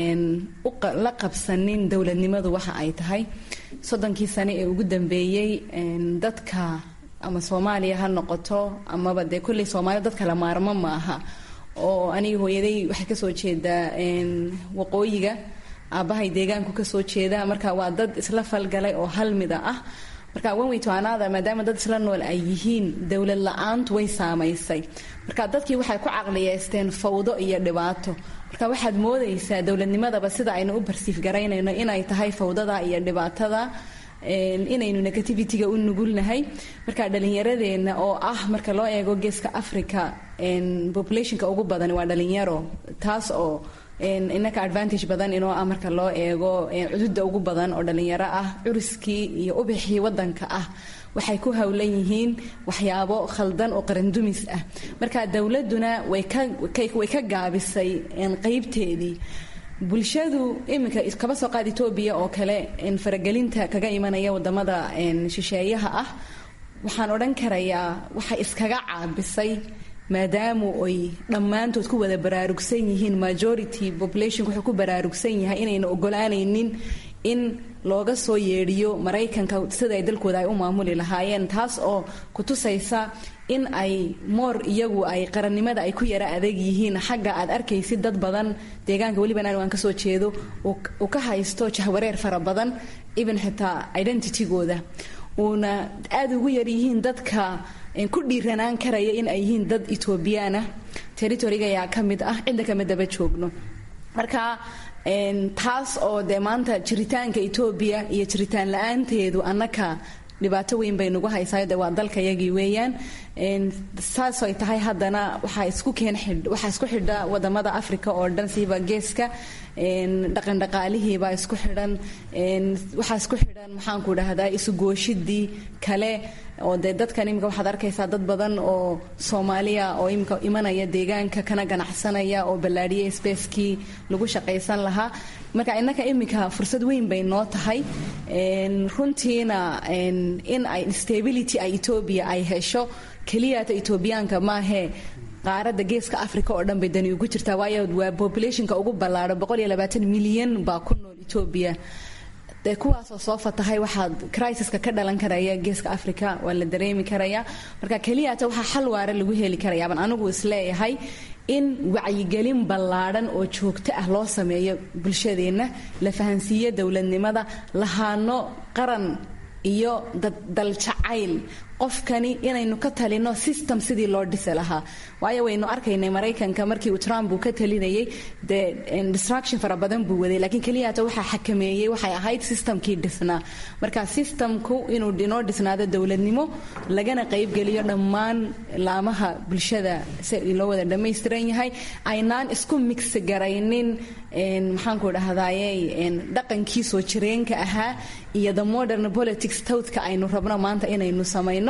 la qabsanin dowladnimadu waxa ay tahay soddonkii sane ee ugu dambeeyey dadka ama soomaaliya ha noqoto amaba dee kolley soomaaliya dadka la maarmo ma aha oo aniga hooyaday waxay kasoo jeedaa waqooyiga aabbahay deegaanku kasoo jeeda marka waa dad isla falgalay oo hal mida ah marka wanweytoanaada maadaama dad isla nool ay yihiin dowlad la-aantu way saamaysay marka dadkii waxay ku caqliyeysteen fawdo iyo dhibaato marka waxaad moodaysaa dowladnimadaba sida aynu u barsiif garaynayno inay tahay fawdada iyo dhibaatada inaynu negativity-ga u nugulnahay marka dhalinyaradeenna oo ah marka loo eego geeska africa populationka ugu badan waa dhalinyaro taas oo inaka advantage badan inoo ah marka loo eego cududa ugu badan oo dhalinyaro ah curiskii iyo ubixii wadanka ah waxay ku howlan yihiin waxyaabo khaldan oo qarandumis ah marka dowladuna way ka gaabisay qeybteedii bulshadu iminka kaba soo qaad etoobiya oo kale faragelinta kaga imanaya wadamada shisheeyaha ah waxaan odhan karayaa waxay iskaga caabisay maadaamu ay dhammaantood ku wada baraarugsan yihiin majority population wuxuu ku baraarugsan yahay inayna ogolaanaynin in looga soo yeedhiyo maraykanka sida ay dalkooda ay u maamuli lahaayeen taas oo kutusaysa in ay moor iyagu ay qarannimada ay ku yara adeeg yihiin xagga aad arkaysid dad badan deegaanka weliban anigu aan kasoo jeedo uu ka haysto jahwareer fara badan even xitaa identitygooda uuna aada ugu yaryihiin dadka ku dhiiranaan karaya in ay yihiin dad etoobiyaana territoriga ayaa ka mid ah cidda kama daba joogno marka taas oo dee maanta jiritaanka etoobiya iyo jiritaan la-aanteedu annaka dhibaato weyn bay nagu haysaa de waa dalkayagii weeyaan saasay tahay haddana waxaa isku keen waxaa isku xidha wadamada africa oo dhan siiba geeska dhaqandhaqaalihiibaa isku xidhan waxaa isku xidhan maxaanku dhahdaa isugooshidii kale oo dee dadkan imika waxaad arkaysaa dad badan oo soomaaliya oo imika imanaya deegaanka kana ganacsanaya oo ballaadhiya spacekii lagu shaqaysan lahaa marka innaka imika fursad weyn bay noo tahay runtiina in ay stability ay etoobiya ay hesho keliyata etoobiyaanka maahee qaaradda geeska africa oo dhan bay dani ugu jirtaa waayo waa populationka ugu ballaadho boqol iyo labaatan milyan baa ku nool etoobiya dee kuwaasoo soo fatahay waxaad crisiska ka dhalan karaya geeska africa waa la dareemi karaya marka keliyata waxaa xal waara lagu heli karayaaban anigu isleeyahay in wacyigelin ballaadhan oo joogto ah loo sameeyo bulshadeenna la fahansiiyo dowladnimada lahaano qaran iyo daljacayl qofkani inaynu ka talino system sidii loo dhisi lahaa waayo waynu arkaynay maraykanka markii uu trump uu ka talinayay dee distraction fara badan buu waday laakiin keliyata waxaa xakameeyey waxay ahayd systemkii dhisnaa marka systemku inuu inoo dhisnaado dowladnimo lagana qaybgeliyo dhammaan laamaha bulshada si loo wada dhammaystiran yahay aynaan isku mix garaynin maxaanku dhahdaye dhaqankii soo jireenka ahaa iyo the modern politics towdka aynu rabno maanta inaynu samayno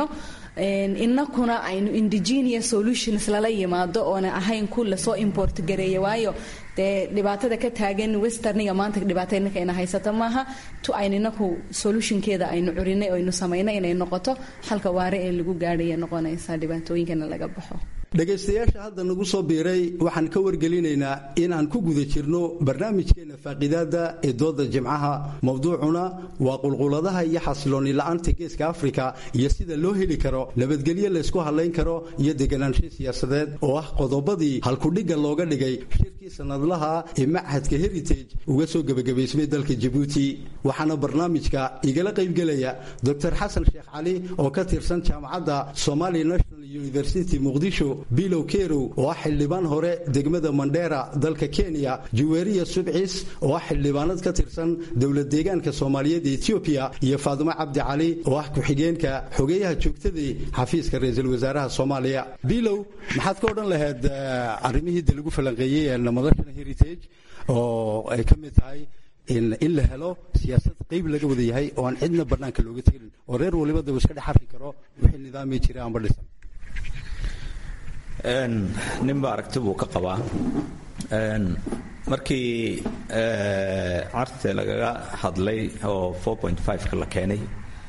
inakuna aynu indigenous solutions lala yimaado oona ahayn ku lasoo import gareeya waayo dee dhibaatada ka taagan westerniga maanta dhibaato inaka ina haysata maaha tu aynu inaku solutionkeeda aynu curinay aynu samaynay inay noqoto xalka waare ee lagu gaadhaya noqonaysa dhibaatooyinkana laga baxo dhegaystayaasha hadda nagu soo biiray waxaan ka wargelinaynaa in aan ku guda jirno barnaamijkeena faaqiidaada ee dooda jimcaha mowduucuna waa qulquladaha iyo xasilooni la-aanta geeska afrika iyo sida loo heli karo nabadgelyo laysku hadlayn karo iyo deganaansho siyaasadeed oo ah qodobadii halkudhigga looga dhigay shirkii sanadlaha ee machadka heritage uga soo gebagabaysmay dalka jabuuti waxaana barnaamijka igala qaybgelaya doctor xasan sheekh cali oo ka tirsan jaamacadda somali national university muqdisho bilow kerow oo ah xildhibaan hore degmada mandheera dalka kenya juweriya subcis oo ah xildhibaanad ka tirsan dowlad deegaanka soomaaliyeed ee etoobiya iyo faadumo cabdi cali oo ah ku-xigeenka xogeeyaha joogtadii xafiiska ra-iisul wasaaraha soomaaliya bilow maxaad ka odhan lahayd arrimihii de lagu falanqeeyey madashana heritage oo ay ka mid tahay in la helo siyaasad qayb laga wada yahay oo aan cidna bannaanka looga tegin oo reer waliba daba iska dhex arki karo wixii nidaamii jira aanba dhisan ninba aragti buu ka qabaa markii carte lagaga hadlay oo ka la keenay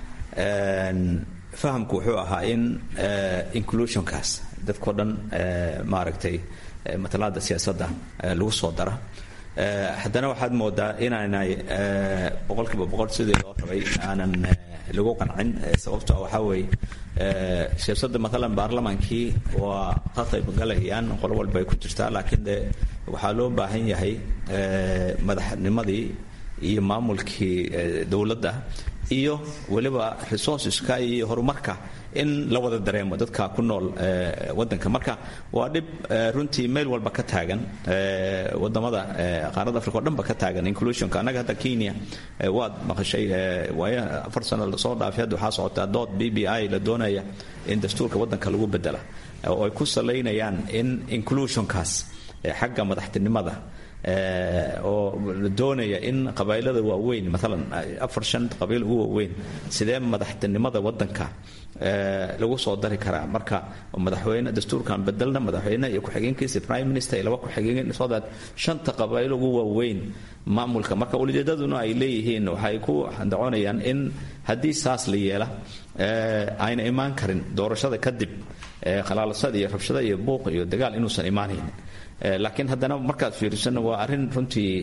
fahamku wuxuu ahaa in inclusionkaas dadkao dhan maaragtay matalaada siyaasadda lagu soo dara haddana waxaad moodaa inaanay boqolkiiba boqol sidii loo rabay aanan lagu qancin sababto waxaa weeye siyaasadda maalan baarlamaankii waa ka qaybgalayaan qolo walba ay ku jirtaa laakiin de waxaa loo baahan yahay madaxnimadii iyo maamulkii dowladda iyo weliba resourceska iyo horumarka in la wada dareemo dadka ku nool wadanka marka waa dhib runtii meel walba ka taagan wadamada qaarada africa o dhanba ka taagan inclusionka annaga hadda kenya waad maqashay waayo afar sano lasoo dhaafay hadda waxaa socotaa dood b b i la doonaya in dastuurka wadanka lagu bedela oo ay ku salaynayaan in inclusionkaas xagga madaxtinimada oo la doonaya in qabailada waaweyn maalan afar shan qabiil ugu waaweyn sidee madaxtinimada wadanka lagu soo dari karaa marka madaxweyne dastuurkan bedelna madaxweyne iyo ku-xigeenkiisa prime minister iyo laba ku-xigeen so that shanta qabailo ugu waaweyn maamulka marka ulijeedaduna ay leeyihiin waxay ku daconayaan in haddii saas la yeela ayna imaan karin doorashada kadib khalaalasada iyo rabshada iyo buuq iyo dagaal inuusan imaanayn laakiin haddana markaad fiirisana waa arrin runtii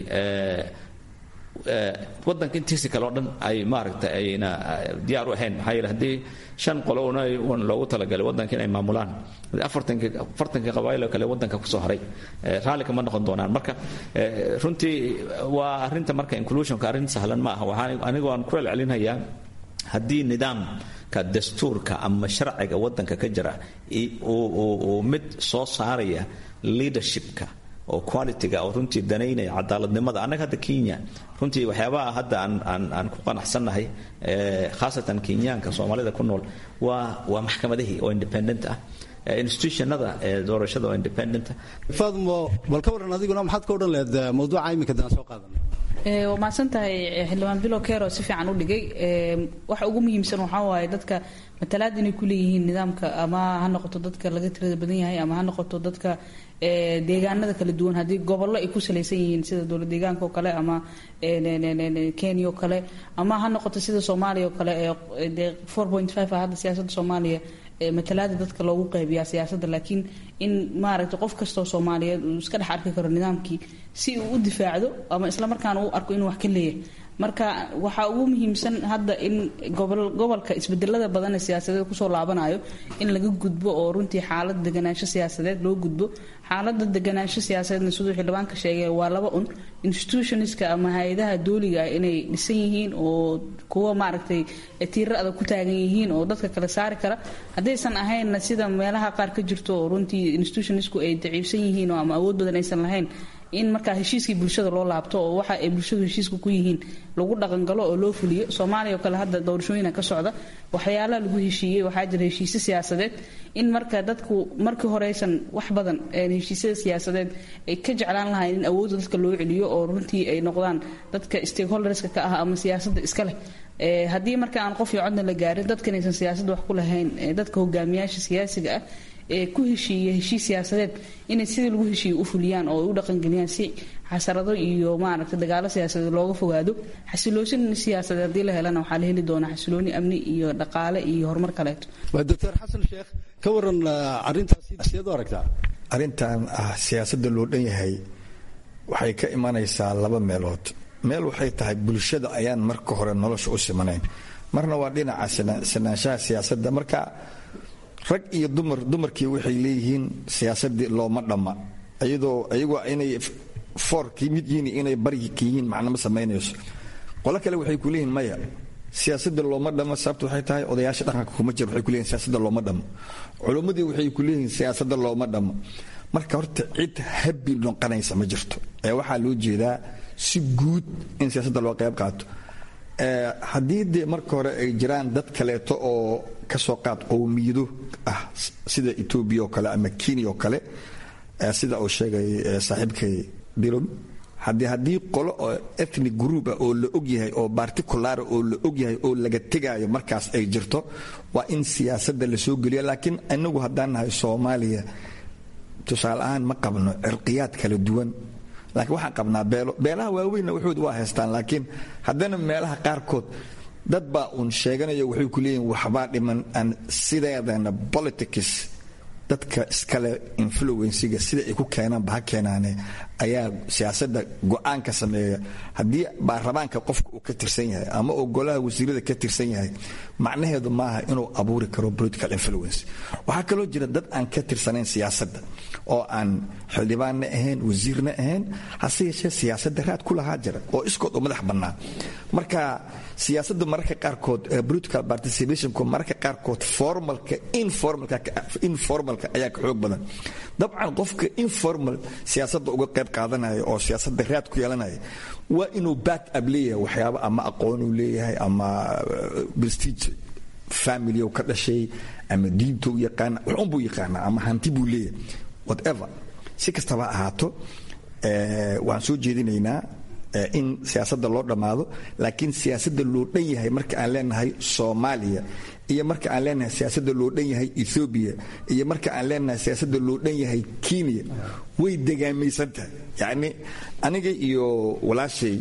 wadanka intiisi kale o dhan ay maaragtay ayna diyaar u ahayn maxaa yeele haddii shan qolo un loogu talagalay wadanka inay maamulaan afartankii afartankii qabaayil oo kale wadanka kusoo haray raalli kama noqon doonaan marka runtii waa arrinta marka inclusionka arrin sahlan ma aha waxaan anigoo aan ku celcelinayaa haddii nidaamka dastuurka ama sharciga wadanka ka jira uu mid soo saaraya leadershipka oo qualityga oo runtii danaynaya cadaaladnimada annaga hadda kenya runtii waxyaabaha hadda aan aan aan ku qanacsannahay khaasatan kenyaanka soomaalida ku nool waa waa maxkamadihii oo independent ah institutionada doorashada oo independent faadmo bal ka waran adiguna maxaad ka odhan lahayd mawduuca iminka daan soo qaadanay waa mahadsan tahay xildhibaan bilo kero si fiican u dhigay waxa ugu muhiimsan waxaa waaye dadka matalaad inay ku leeyihiin nidaamka ama ha noqoto dadka laga tirada badan yahay ama ha noqoto dadka deegaanada kala duwan haddii gobollo ay ku salaysan yihiin sida dowlad deegaanka oo kale ama kenya oo kale ama ha noqoto sida soomaaliya oo kale ee four point five ah hadda siyaasadda soomaaliya matalaada dadka loogu qaybiyaa siyaasadda laakiin in maaragtay qof kastoo soomaaliyeed uu iska dhex arki karo nidaamkii si uu u difaacdo ama islamarkaana u arko inuu wax ka leeyahay marka waxaa ugu muhiimsan hadda in gobolka isbedelada badan ee siyaasadeed kusoo laabanayo in laga gudbo oo runtii xaalad deganaansho siyaasadeed loo gudbo xaalada deganaansho siyaasadeedna siduu xildhibaanka sheegay waa laba un institutionska ama hay-adaha dooliga ah inay dhisan yihiin oo kuwa maaragtay tiira adag ku taagan yihiin oo dadka kale saari kara haddaysan ahaynna sida meelaha qaar ka jirto oo runtii institutionsku ay daciifsan yihiin oo ama awood badan aysan lahayn in markaa heshiiskii bulshada loo laabto oo waxa ay bulshadu heshiiska ku yihiin lagu dhaqangalo oo loo fuliyo soomaaliya oo kale hadda doorashooyina ka socda waxyaalaha lagu heshiiyey waxaa jira heshiisyo siyaasadeed in marka dadku markii horeysan wax badan heshiisyada siyaasadeed ay ka jeclaan lahayn in awoodda dadka loo celiyo oo runtii ay noqdaan dadka stakeholderska ka ah ama siyaasadda iska leh haddii marka aan qof iyo codna la gaarin dadkan aysan siyaasadda wax ku lahayn dadka hogaamiyaasha siyaasiga ah ee ku heshiiya heshiis siyaasadeed inay sidii lagu heshiiye u fuliyaan oo ay u dhaqangeliyaan si xasarado iyo maaragtay dagaalo siyaasadeed looga fogaado xasiloosin siyaasadeed haddii la helana waxaa la heli doonaa xasilooni amni iyo dhaqaale iyo horumar kaleeto waa doctor xasan sheekh ka waran arrintaasi sideed u aragtaa arrintan ah siyaasadda loo dhan yahay waxay ka imanaysaa laba meelood meel waxay tahay bulshada ayaan marka hore nolosha u simanayn marna waa dhinaca sinaanshaha siyaasadda marka rag iyo dumar dumarkii waxay leeyihiin siyaasadii looma dhamma iyadoo iyagoo inay foorkii mid yihiin inay baryi ka yihiin macnama samaynayso qolo kale waxay ku leeyihiin maya siyaasadda looma dhamo sababta waxay tahay odayaasha dhaqanka kuma jiro waxay kuleeyihin siyaasadda looma dhamo culimmadii waxay ku leeyihiin siyaasadda looma dhamo marka horta cid habbi noqonaysa ma jirto ee waxaa loo jeedaa si guud in siyaasadda loo qayb qaato haddii dee marka hore ay jiraan dad kaleeto oo kasoo qaad qowmiyado ah sida etoobiya oo kale ama kenya oo kale sida uu sheegay saaxiibkay dilon haddii haddii qolo oo ethnic group ah oo la ogyahay oo particular oo la ogyahay oo laga tegaayo markaas ay jirto waa in siyaasadda lasoo geliyo laakiin inagu haddaan nahay soomaaliya tusaale ahaan ma qabno cirqiyaad kala duwan laakiin waxaan qabnaa beelo beelaha waaweynna waxood waa haystaan laakiin haddana meelaha qaarkood dad baa uun sheeganaya waxay ku leeyihin waxbaa dhiman aan sideedana politics dadka iskale influensiga sida ay ku keenaanba ha keenaane ayaa siyaasadda go-aan ka sameeya haddii baarlamaanka qofka uu ka tirsan yahay ama uu golaha wasiirada ka tirsan yahay macnaheedu maaha inuu abuuri karo political influence waxaa kaloo jira dad aan ka tirsanayn siyaasadda oo aan xildhibaanna ahayn wasiirna ahayn hase yeeshee siyaasadda raad ku lahaa jira oo iskood u madax bannaa marka siyaasadda mararka qaarkood political participationku mararka qaarkood formalka informalka ayaa ka xoog badan dabcan qofka informal siyaasadda uga qayb qaadanaya oo siyaasadda raad ku yeelanaya waa inuu back up leeyahay waxyaaba ama aqoon uu leeyahay ama prestige family ka dhashay ama diinta u yaqaana waxun buu yaqaanaa ama hanti buu leeyahay whatever si kastaba ahaato waxaan soo jeedinaynaa in siyaasadda loo dhammaado laakiin siyaasadda loo dhan yahay marka aan leenahay soomaaliya iyo marka aan leenahay siyaasadda loo dhan yahay ethoobiya iyo marka aan leenahay siyaasadda loo dhan yahay kenya way degaamaysan tahay yacni aniga iyo walaashay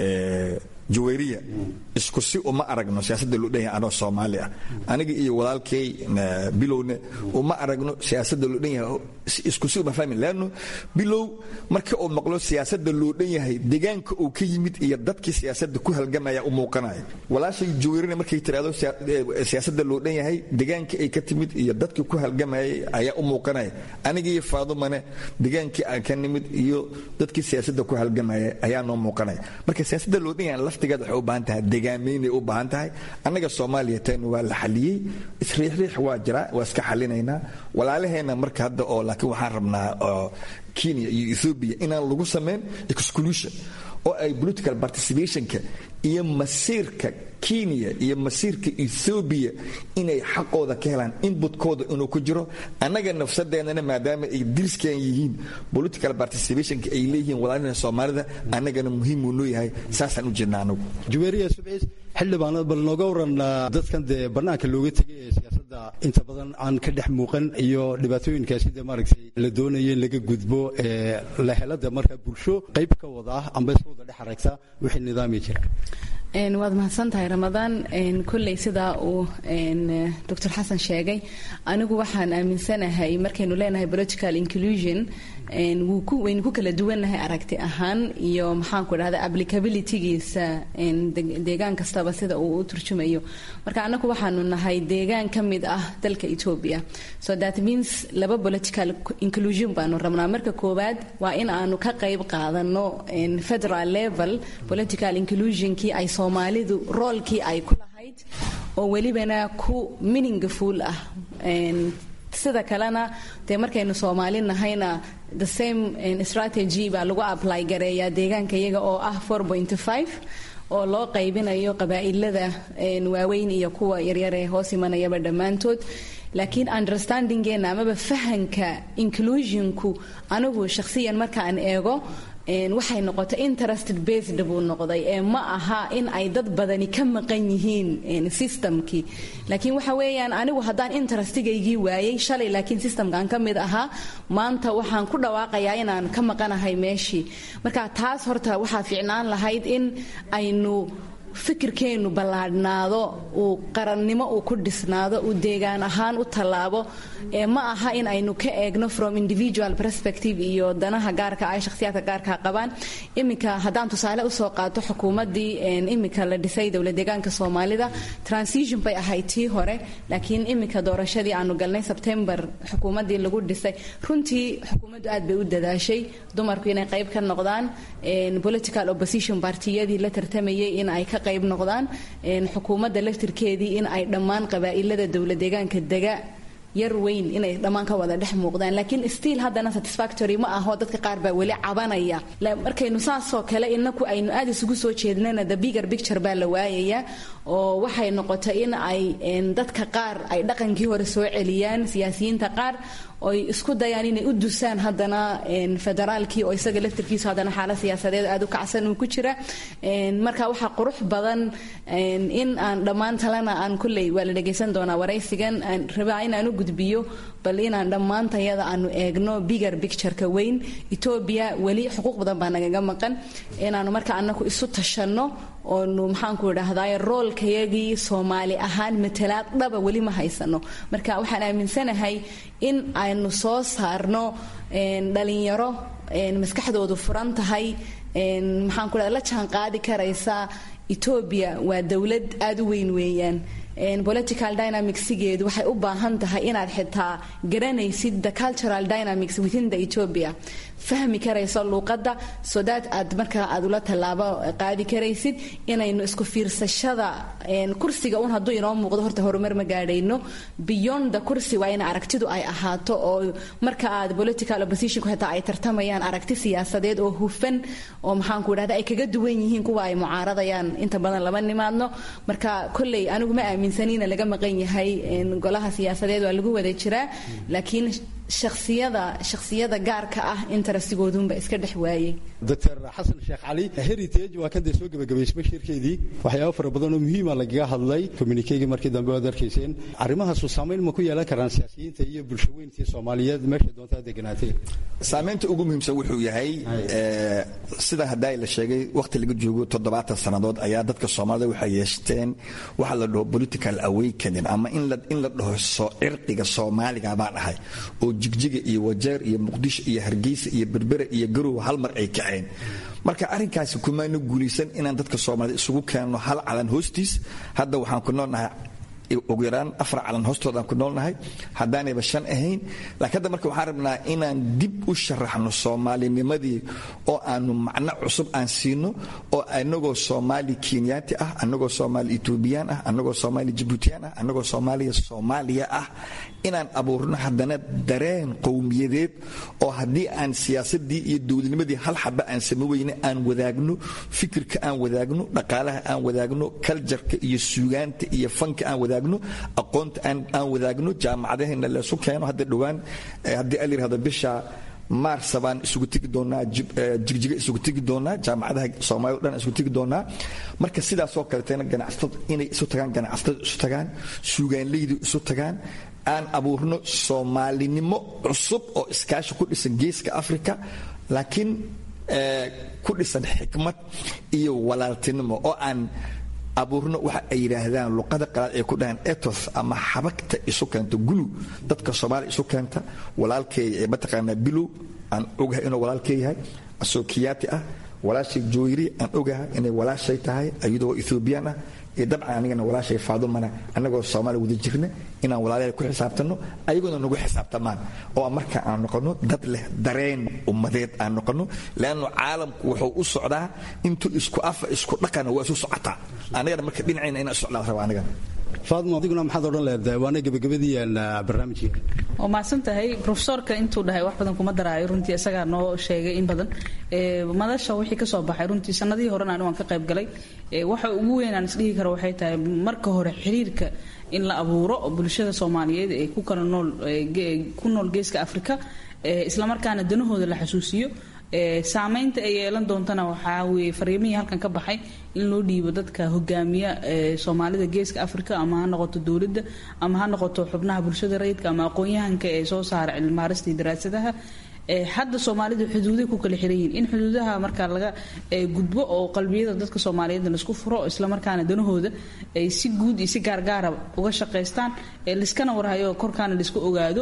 jawayriya isku si uma aragno siyaasadda loo dhan yahay anoo soomaali ah aniga iyo walaalkay bilowna uma aragno siyaasadda loo dhan yahay isku si uma fahmi leanno bilow marka uu maqlo siyaasadda loo dhan yahay deegaanka uu ka yimid iyo dadkii siyaasadda ku halgamaya u muuqanaya walaashay jawayrina markay tiraahdo siyaasadda loo dhan yahay deegaanka ay ka timid iyo dadkii ku halgamayay ayaa u muuqanaya aniga iyo faadumane deegaankii aan ka nimid iyo dadkii siyaasadda ku halgamaya ayaa noo muuqanaya marka siyaasadda loo dhan yahay laftigeed waxay u baahan tahay degaamaynay u baahan tahay annaga soomaaliya tan waa la xaliyey isriixriix waa jira waa iska xalinaynaa walaalaheenna marka hadda oo laakiin waxaan rabnaa kenya iyo ethoobia inaan lagu samayn exclusion oo ay political participationka iyo masiirka kenya iyo masiirka ethoobiya inay xaqooda ka helaan inbutkooda inuu ku jiro annaga nafsadeennana maadaama ay diriskan yihiin political participationka ay leeyihiin walaalina soomaalida annagana muhiimuu noo yahay saasaan u jeednaa anagu juweeriya subciis xildhibaanad bal nooga waran dadkan dee bannaanka looga tegay ee siyaasadda inta badan aan ka dhex muuqan iyo dhibaatooyinka sida maaragtay la doonaya in laga gudbo ee la helada marka bulsho qayb ka wada ah amba iska wada dhex aragta wixii nidaami jira waad mahadsan tahay ramadaan kolley sidaa uu doctor xasan sheegay anigu waxaan aaminsanahay markaynu leenahay political inclusion waynu ku kala duwannahay aragti ahaan iyo maxaanku dhahda applicabilitygiisa deegaan kastaba sida uu u turjumayo marka anagu waxaanu nahay deegaan ka mid ah dalka ethiopia so that means laba political inclusion baanu rabnaa marka koowaad waa in aanu ka qayb qaadano federal level political inclusionkii ay soomaalidu roolkii ay ku lahayd oo welibana ku meaningful ah sida kalena dee markaynu soomaali nahayna the same strategy baa lagu apply gareeyaa deegaanka iyaga oo ah oo loo qaybinayo qabaa'ilada waaweyn iyo kuwa yaryar ee hoos imanayaba dhammaantood laakiin understandingeena amaba fahanka inclusionku anigu shakhsiyan markaan eego waxay noqotay interested based buu noqday ee ma aha in ay dad badani ka maqan yihiin systemkii laakiin waxa weeyaan anigu haddaan interestigaygii waayey shalay laakiin systemkan ka mid ahaa maanta waxaan ku dhawaaqayaa inaan ka maqanahay meeshii marka taas horta waxaa fiicnaan lahayd in aynu fikirkeennu ballaadhnaado uu qarannimo uu ku dhisnaado uu deegaan ahaan u tallaabo ee ma aha in aynu ka eegno from individual perspective iyo danaha gaarka ay shakhsiyaadka gaarka qabaan iminka haddaan tusaale usoo qaato xukuumaddii iminka la dhisay dowla deegaanka soomaalida transition bay ahayd tii hore laakiin iminka doorashadii aanu galnay sebtembar xukuumaddii lagu dhisay runtii xukuumaddu aad bay u dadaashay dumarku inay qayb ka noqdaan political opposition partiyadii la tartamayay in ay ka qayb noqdaan xukuumadda laftirkeedii in ay dhammaan qabaa'ilada dowla deegaanka dega yar weyn inay dhammaan ka wada dhex muuqdaan laakiin stiil haddana satisfactory ma aho dadka qaar baa weli cabanaya markaynu saasoo kale inaku aynu aad isugu soo jeednana the bigger picture baa la waayaya oo waxay noqotay in ay dadka qaar ay dhaqankii hore soo celiyaan siyaasiyiinta qaar oy isku dayaan inay u dusaan haddana federaalkii oo isaga laftirkiisu haddana xaalad siyaasadeed aad u kacsan uu ku jira marka waxaa qurux badan in aan dhammaan talena aan kulley waa la dhegaysan doonaa waraysigan aan rabaa inaan u gudbiyo bal inaan dhammaantayada aanu eegno bigger pictureka weyn etoobiya weli xuquuq badan baa nagaga maqan inaanu marka anaku isu tashanno oonu maxaanku idhaahdaay roolkayagii soomaali ahaan matalaad dhaba weli ma haysano marka waxaan aaminsanahay in aynu soo saarno dhalinyaro maskaxdoodu furan tahay maxaan ku la jaan qaadi karaysa etoobiya waa dowlad aada u weyn weeyaan political dynamicsigeedu waxay u baahan tahay inaad xitaa garanaysid the cultural dynamics within the ethiopia fahmi karayso luuqadda so that aad markaa aad ula tallaabo qaadi karaysid inaynu isku fiirsashada kursiga un hadduu inoo muuqdo horta horumar ma gaadhayno beyond the kursi waa in aragtidu ay ahaato oo marka aad political oppositionku xitaa ay tartamayaan aragti siyaasadeed oo hufan oo maxaanku idhahda ay kaga duwan yihiin kuwa ay mucaaradayaan inta badan lama nimaadno marka kolley anigu ma aaminsanina laga maqan yahay golaha siyaasadeed waa lagu wada jiraa laakiin shaksiyada shaksiyada gaarka ah interestigoodunba iska dhex waayey doctor xasan sheekh cali heritage waa kan dee soo gebagabaysmay shirkeedii waxyaabo fara badan oo muhiima lagaga hadlay communikegii markii dambe waad arkayseen arrimahaasu saamayn ma ku yeelan karaan siyaasiyiinta iyo bulshaweyntii soomaaliyeed meesha doontaa deganaatee saamaynta ugu muhiimsan wuxuu yahay sida haddaa la sheegay wakhti laga joogo toddobaatan sannadood ayaa dadka soomaalida waxay yeeshteen waxa la dhaho political awakening ama in la dhaho cirqiga soomaaliga baa dhahay oo jigjiga iyo wajeer iyo muqdisho iyo hargeysa iyo berbere iyo garow hal mar ay kaceen marka arrinkaasi kumaana guulaysan inaan dadka soomaalida isugu keenno hal calan hoostiis hadda waxaan ku noolnahay ugu yaraan afar calan hoostoodaan ku noolnahay haddaanayba shan ahayn laakiin hadda marka waxaan rabnaa inaan dib u sharaxno soomaalinimadii oo aanu macno cusub aan siino oo anagoo soomaali kenyaati ah anagoo soomaali etoobiyaan ah anagoo soomaali jibuutiyaan ah anagoo soomaaliya soomaaliya ah inaan abuurno haddana dareen qowmiyadeed oo haddii aan siyaasadii iyo dowladnimadii hal xaba aan sama weyne aan wadaagno fikirka aan wadaagno dhaqaalaha aan wadaagno kaljarka iyo suugaanta iyo fanka aan wadaagno aqoonta aan wadaagno jaamacadahayna leesu keeno hadda dhowaan haddii al yirahdo bisha maarsa baan isugu tegi doonaa jigjiga isugu tegi doonaa jaamacadaha soomaalida o dhan isugu tegi doonaa marka sidaasoo kaleetana ganacsatada inay isu tagaan ganacsatada isu tagaan suugaanleydu isu tagaan aan abuurno soomaalinimo cusub oo iskaashi ku dhisan geeska africa laakiin ku dhisan xikmad iyo walaaltinimo oo aan abuurno waxa ay yidhaahdaan luqada qalaad ay ku dhahaan ethos ama xabagta isu keenta gulu dadka soomaaliya isu keenta walaalkeeya ee mataqaanaa bilow aan ogahay inuu walaalkee yahay asoo kiyaati ah walaashay jooyri aan ogahay inay walaashay tahay iyadoo ethoobiyan ah iyo dabcan anigana walaashay faadumana annagoo soomaaliya wada jirna inaan walaalayaal ku xisaabtanno ayagoona nagu xisaabtamaan oo marka aan noqonno dad leh dareen ummadeed aan noqonno leanno caalamku wuxuu u socdaa intuu isku afa isku dhaqana waa isu socotaa anigana marka dhinacayna inaan socdaa raba anigana faadmo adiguna maxaad odhan leedahay waana gebagabadii barnaamijkii waa mahadsan tahay profesorka intuu dhahay wax badan kuma daraayo runtii isagaa noo sheegay in badan madasha wixii kasoo baxay runtii sanadihii horena anigu aan ka qayb galay waxa ugu weyn aan isdhihi karo waxay tahay marka hore xiriirka in la abuuro bulshada soomaaliyeed ee ku kala nool ku nool geeska afrika islamarkaana danahooda la xasuusiyo saamaynta ay yeelan doontana waxaa weye fariimihii halkan ka baxay in loo dhiibo dadka hogaamiya soomaalida geeska africa ama ha noqoto dowladda ama ha noqoto xubnaha bulshada rayidka ama aqoon-yahanka ee soo saara cilmibaaristii daraasadaha hadda soomaalidu xuduuday ku kala xiran yihiin in xuduudaha markaa laga gudbo oo qalbiyada dadka soomaaliyeed laisku furo islamarkaana danahooda ay si guud iyo si gaargaara uga shaqaystaan liskana warhayo korkaana laisku ogaado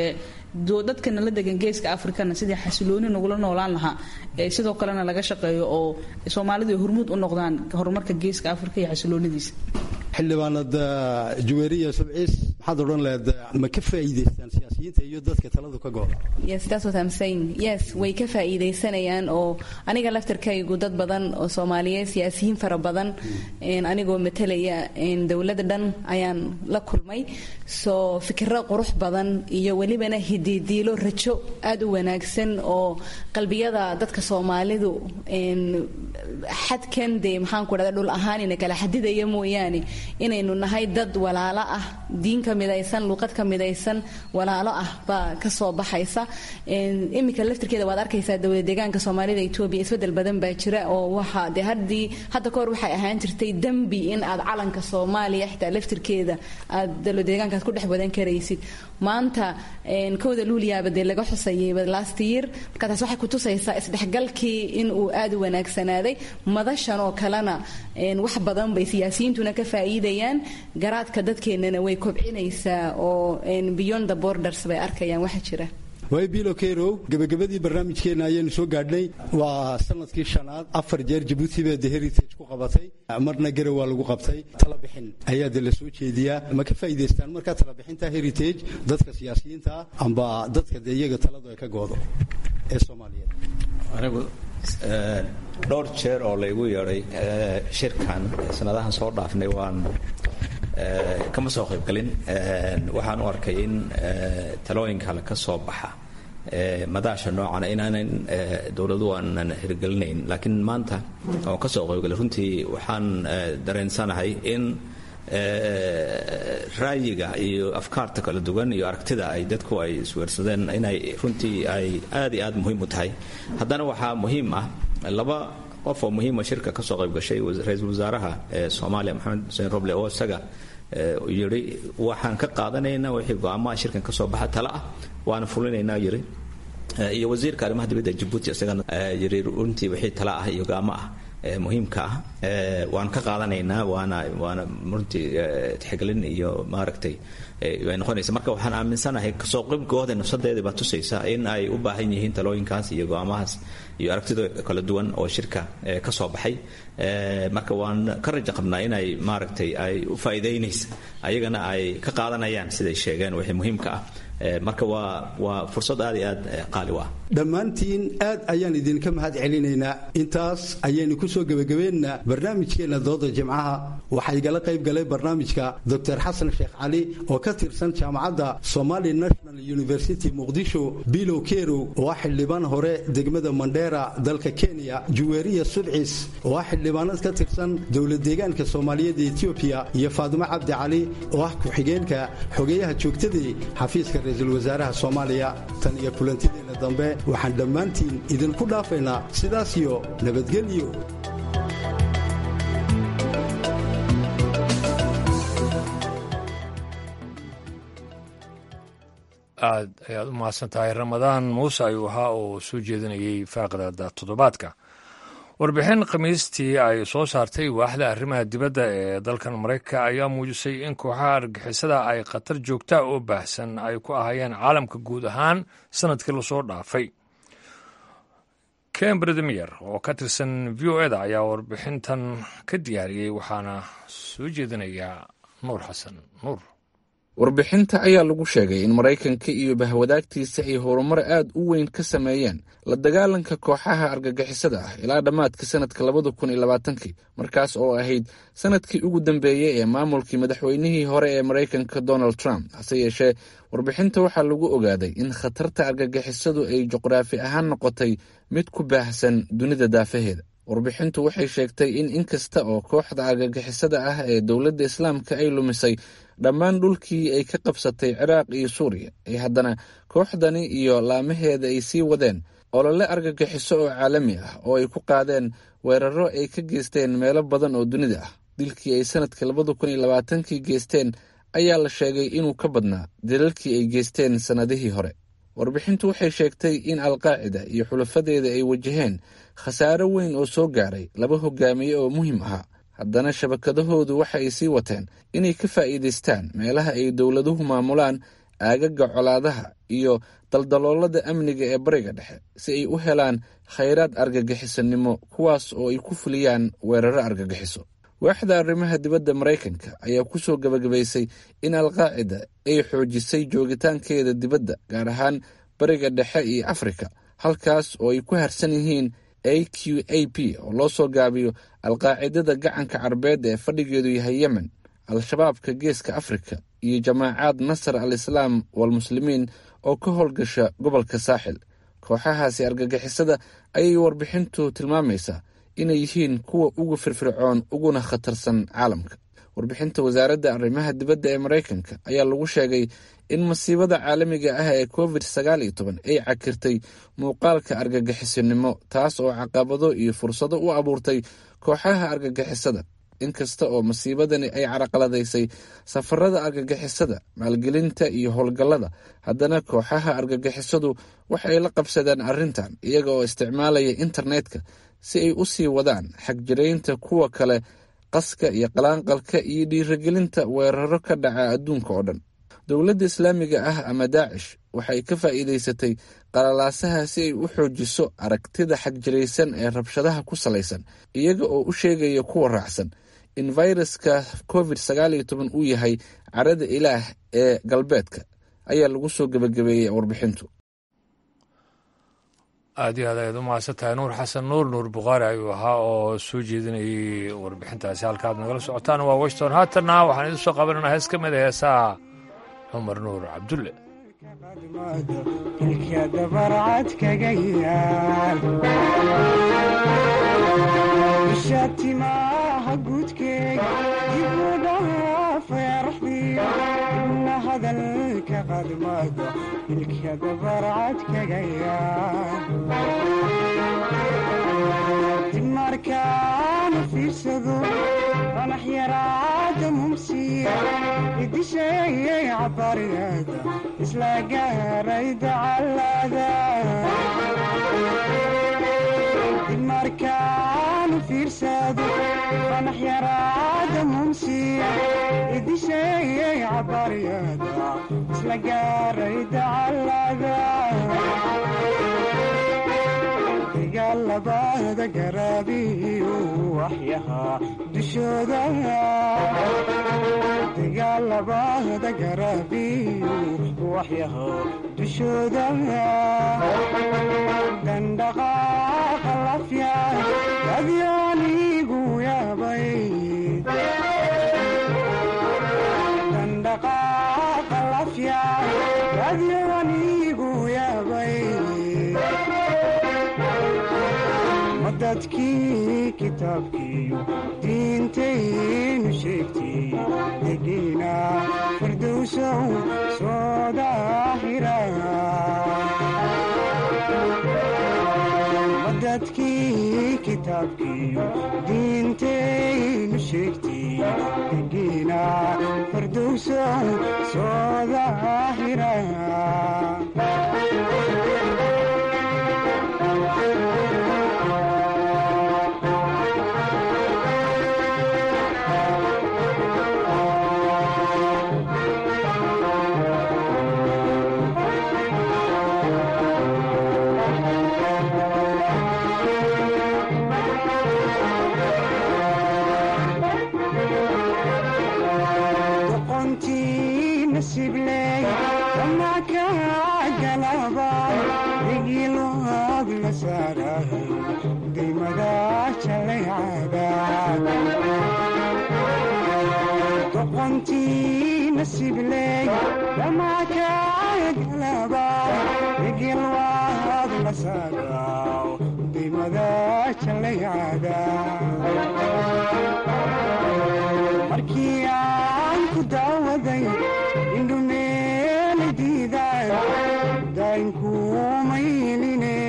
dadkana la degan geeska afrikana sidii xasilooni nagula noolaan lahaa sidoo kalena laga shaqeeyo oo soomaalidu ay hormuud u noqdaan horumarka geeska afrika iyo xasiloonidiisa xildhibaanad juweeriya subciis maxaad odhan leed ma ka faa'iidaystaan siyaasi siyaasiyiinta iyo dadka taladu ka gooda yes that's what I'm saying yes way ka faa'iidaysanayaan oo aniga laftarkaygu dad badan oo soomaaliyeed siyaasiyiin fara badan anigoo matalaya dowladda dhan ayaan la kulmay soo fikiro qurux badan iyo welibana hididiilo rajo aad u wanaagsan oo qalbiyada dadka soomaalidu xadkan dee maxaan ku dhahda dhul ahaan ina kala xadidaya mooyaane inaynu nahay dad walaalo ah diin ka midaysan luuqad ka midaysan walaalo ah baa ka soo baxaysa iminka laftirkeeda waad arkaysaa dowlad deegaanka soomaalida etoobiya isbedel badan baa jira oo waxa dee haddii hadda kahor waxay ahaan jirtay dembi in aad calanka soomaaliya xitaa laftirkeeda aad dowlad deegaankaas ku dhex wadan karaysid maanta kowda luuliyaaba dee laga xusayay last year marka taas waxay kutusaysaa isdhexgalkii in uu aad u wanaagsanaaday madashan oo kalena wax badan bay siyaasiyiintuna ka faa'iidayaan garaadka dadkeennana way kobcinaysaa oo beyond the borders bay arkayaan waxa jira waay bilo kerow gebagabadii barnaamijkeenna ayaynu soo gaadhnay waa sanadkii shanaad afar jeer jabuuti baa de heritage ku qabatay marna garow waa lagu qabtay talabixin ayaa de la soo jeediyaa ma ka faa'iidaystaan markaa talabixinta heritage dadka siyaasiyiinta ah amba dadka dee iyaga taladu ay ka goodo ee soomaaliyeed anigu dhowr jeer oo laygu yeedhay shirkan sanadahan soo dhaafnay waan kama soo qaybgalin waxaan u arkay in talooyinka kale ka soo baxa madaasha noocana inaanan dowladu aanan hirgelinayn laakiin maanta oo ka soo qaybgalay runtii waxaan dareensanahay in raayiga iyo afkaarta kala duwan iyo aragtida ay dadku ay isweersadeen inay runtii ay aad iyo aad muhiim u tahay haddana waxaa muhiim ah laba qof oo muhiima shirka kasoo qayb gashay ra-iisul wasaaraha soomaaliya maxamed xuseen roble oo isaga yidhi waxaan ka qaadanaynaa wixii go-aamaha shirkan kasoo baxa tala ah waana fulinaynaa yidhi iyo wasiirka arrimaha dibadda jabuuti isagana yidhi runtii wixii tala ah iyo go-aamo ah muhiimka ah waan ka qaadanaynaa waana waana runtii tixgelin iyo maaragtay ay noqonaysa marka waxaan aaminsanahay kasoo qaybgooda nafsadeeda baa tusaysa in ay u baahan yihiin talooyinkaas iyo go-aamahaas iyo aragtida kala duwan oo shirka ka soo baxay marka waan ka raja qabnaa inay maaragtay ay u faa'iidaynaysa ayagana ay ka qaadanayaan siday sheegeen wixii muhiimka ah marka waa waa fursad aad iyo aad qaali u ah dhammaantiin aad ayaan idinka mahad celinaynaa intaas ayaynu ku soo gebagabeynaa barnaamijkeenna dooda jimcaha waxaa igala qayb galay barnaamijka doctor xasan sheekh cali oo ka tirsan jaamacadda somali national university muqdisho bilow kerow oo ah xildhibaan hore degmada mandheera dalka kenya juweeriya sudcis oo ah xildhibaanad ka tirsan dowlad deegaanka soomaaliyeed ee etoobiya iyo faadimo cabdi cali oo ah ku-xigeenka xogeeyaha joogtadii xafiiska ra-iisul wasaaraha soomaaliya tan iyo kulantideenna dambe waxaan dhammaantiin idinku dhaafaynaa sidaas iyo nabadgelyo aad ayaad u mahadsan tahay ramadaan muuse ayuu ahaa oo soo jeedinayay faaqdada toddobaadka warbixin khamiistii ay soo saartay waaxda arrimaha dibadda ee dalkan maraykanka ayaa muujisay in kooxaha argixisada ay khatar joogtaa oo baahsan ay ku ahayeen caalamka guud ahaan sanadkii lasoo dhaafay ken bredemiyer oo ka tirsan v o eda ayaa warbixintan ka diyaariyey waxaana soo jeedinayaa nuur xasan nuur warbixinta ayaa lagu sheegay in maraykanka iyo bahwadaagtiisa ay horumar aad u weyn ka sameeyeen la dagaalanka kooxaha argagixisada ah ilaa dhammaadka sanadka labada kun iyo labaatankii markaas oo ahayd sanadkii ugu dambeeyey ee maamulkii madaxweynihii hore ee maraykanka donald trump hase yeeshee warbixinta waxaa lagu ogaaday in khatarta argagixisadu ay juqraafi ahaan noqotay mid ku baahsan dunida daafaheeda warbixintu waxay sheegtay in inkasta oo kooxda argagixisada ah ee dowladda islaamka ay lumisay dhammaan dhulkii ay ka qabsatay ciraaq iyo suuriya ay haddana kooxdani iyo laamaheeda ay sii wadeen olole argagixiso oo caalami ah oo ay ku qaadeen weeraro ay ka geysteen meelo badan oo dunida ah dilkii ay sanadka labada kun iyo labaatankii geysteen ayaa la sheegay inuu ka badnaa dilalkii ay geysteen sannadihii hore warbixintu waxay sheegtay in alqaacida iyo xulafadeeda ay wajaheen khasaaro weyn oo soo gaaray laba hogaamiye oo muhiim ahaa haddana shabakadahoodu waxa ay sii wateen inay ka faa'iidaystaan meelaha ay dowladuhu maamulaan aagaga colaadaha iyo daldaloolada amniga ee bariga dhexe si ay u helaan khayraad argagixisanimo kuwaas oo ay ku fuliyaan weeraro argagixiso waaxda arrimaha dibadda maraykanka ayaa ku soo gabagabaysay in alqaacida ay xoojisay joogitaankeeda dibadda gaar ahaan bariga dhexe iyo afrika halkaas oo ay ku harsan yihiin a q a p oo loo soo gaabiyo alqaacidada gacanka carbeed ee fadhigeedu yahay yemen al-shabaabka geeska afrika iyo jamaacaad nasar al islaam walmuslimiin oo ka howlgasha gobolka saaxil kooxahaasi argagixisada ayay warbixintu tilmaamaysaa inay yihiin kuwa ugu firfircoon uguna khatarsan caalamka warbixinta wasaaradda arrimaha dibadda ee maraykanka ayaa lagu sheegay in masiibada caalamiga ah ee covid sagaal iyo toban ay cakirtay muuqaalka argagixisinimo taas oo caqabado iyo fursado u abuurtay kooxaha argagixisada inkasta oo masiibadani ay caraqaladaysay safarada argagixisada maalgelinta iyo howlgallada haddana kooxaha argagixisadu waxay la qabsadeen arrintan iyaga oo isticmaalaya internetka si ay u sii wadaan xagjiraynta kuwa kale qaska iyo qalaanqalka iyo dhiirigelinta weeraro ka dhaca adduunka oo dhan dowladda islaamiga ah ama daacish waxay ka faa'iidaysatay qalalaasaha si ay u xoojiso aragtida xagjiraysan ee rabshadaha ku salaysan iyaga oo u sheegaya kuwa raacsan in fayraska covid sagaal iyo toban uu yahay carada ilaah ee galbeedka ayaa lagu soo gebagabeeyey warbixintu aad iyo aad ayaad u mahadsan tahay nuur xasan nuur nuur bukhaari ayuu ahaa oo soo jeedinayay warbixintaasi halkaaad nagala socotaan waa washington haatanna waxaan idin soo qabananaa hees ka mid a heesaha cumar nuur cabdulle ilka dabarcad kaga yaal bisha timaha guudkeega dibu dhaafay arxdiyo ibna hadalka qadmada ilka dabarcad kaga yaal dib markaana fiirsado qanax yaraada mumsiya idisheeyay cabariyada isla gaarayda callada dib markaanu fiirsado qanax yaraada mumsiya idisheeyay cabariyada isla gaarayda callada dagaalabada garaabiyu waxyahaa dushooda dagaalabada garaabiyu waxyahaa dushooda dandhaqaaqa lafya adyaanigu yaabay dandhaqaaqa lafya adyaanigu yaabay dadkii kitaabkiiyo diintaynu sheegtay degiina firdowsow soo daahira dadkii kitaabkiiyo diintaynu sheegtay degiina firdowsow soo daahira doqontii nasibley dhamakagalaba igilwaad la saagaw dimada jalaycada markii aan ku daawaday indhumeeli diidaan daynkuumayline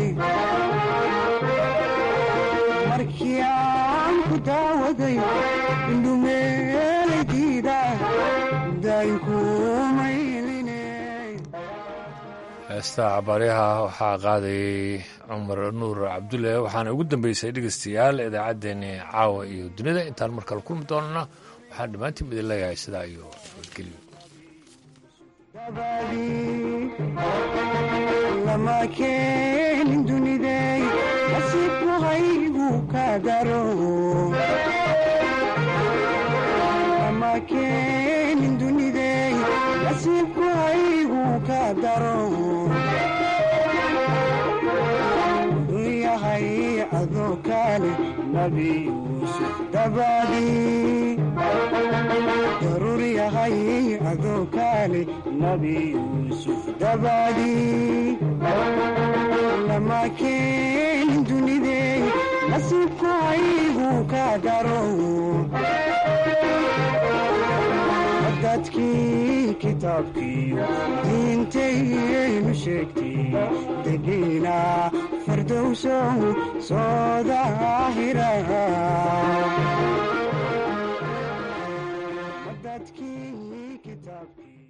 markii aan ku daawaday heesta cabaaryaha waxaa qaadayay cumar nuur cabdulle waxaana ugu dambeysay dhegeystayaal idaacaddeenni caawa iyo dunida intaan markale kulmi doonana waxaan dhammaantiin idin leeyahay sidaa iyo nabadgelyo lama keenin dunidey nasiibku haygu ka daro daro wuxuu yahay adoo kale nabi yuusuf dabadii daruur yahay adoo kale nabi yuusuf dabadii lama keenin dunidey nasiibku aygu ka daro dadkii kitaabkiiyo diintaynu sheegtay degiina fardowsow soo daahira dadkii kitaabkii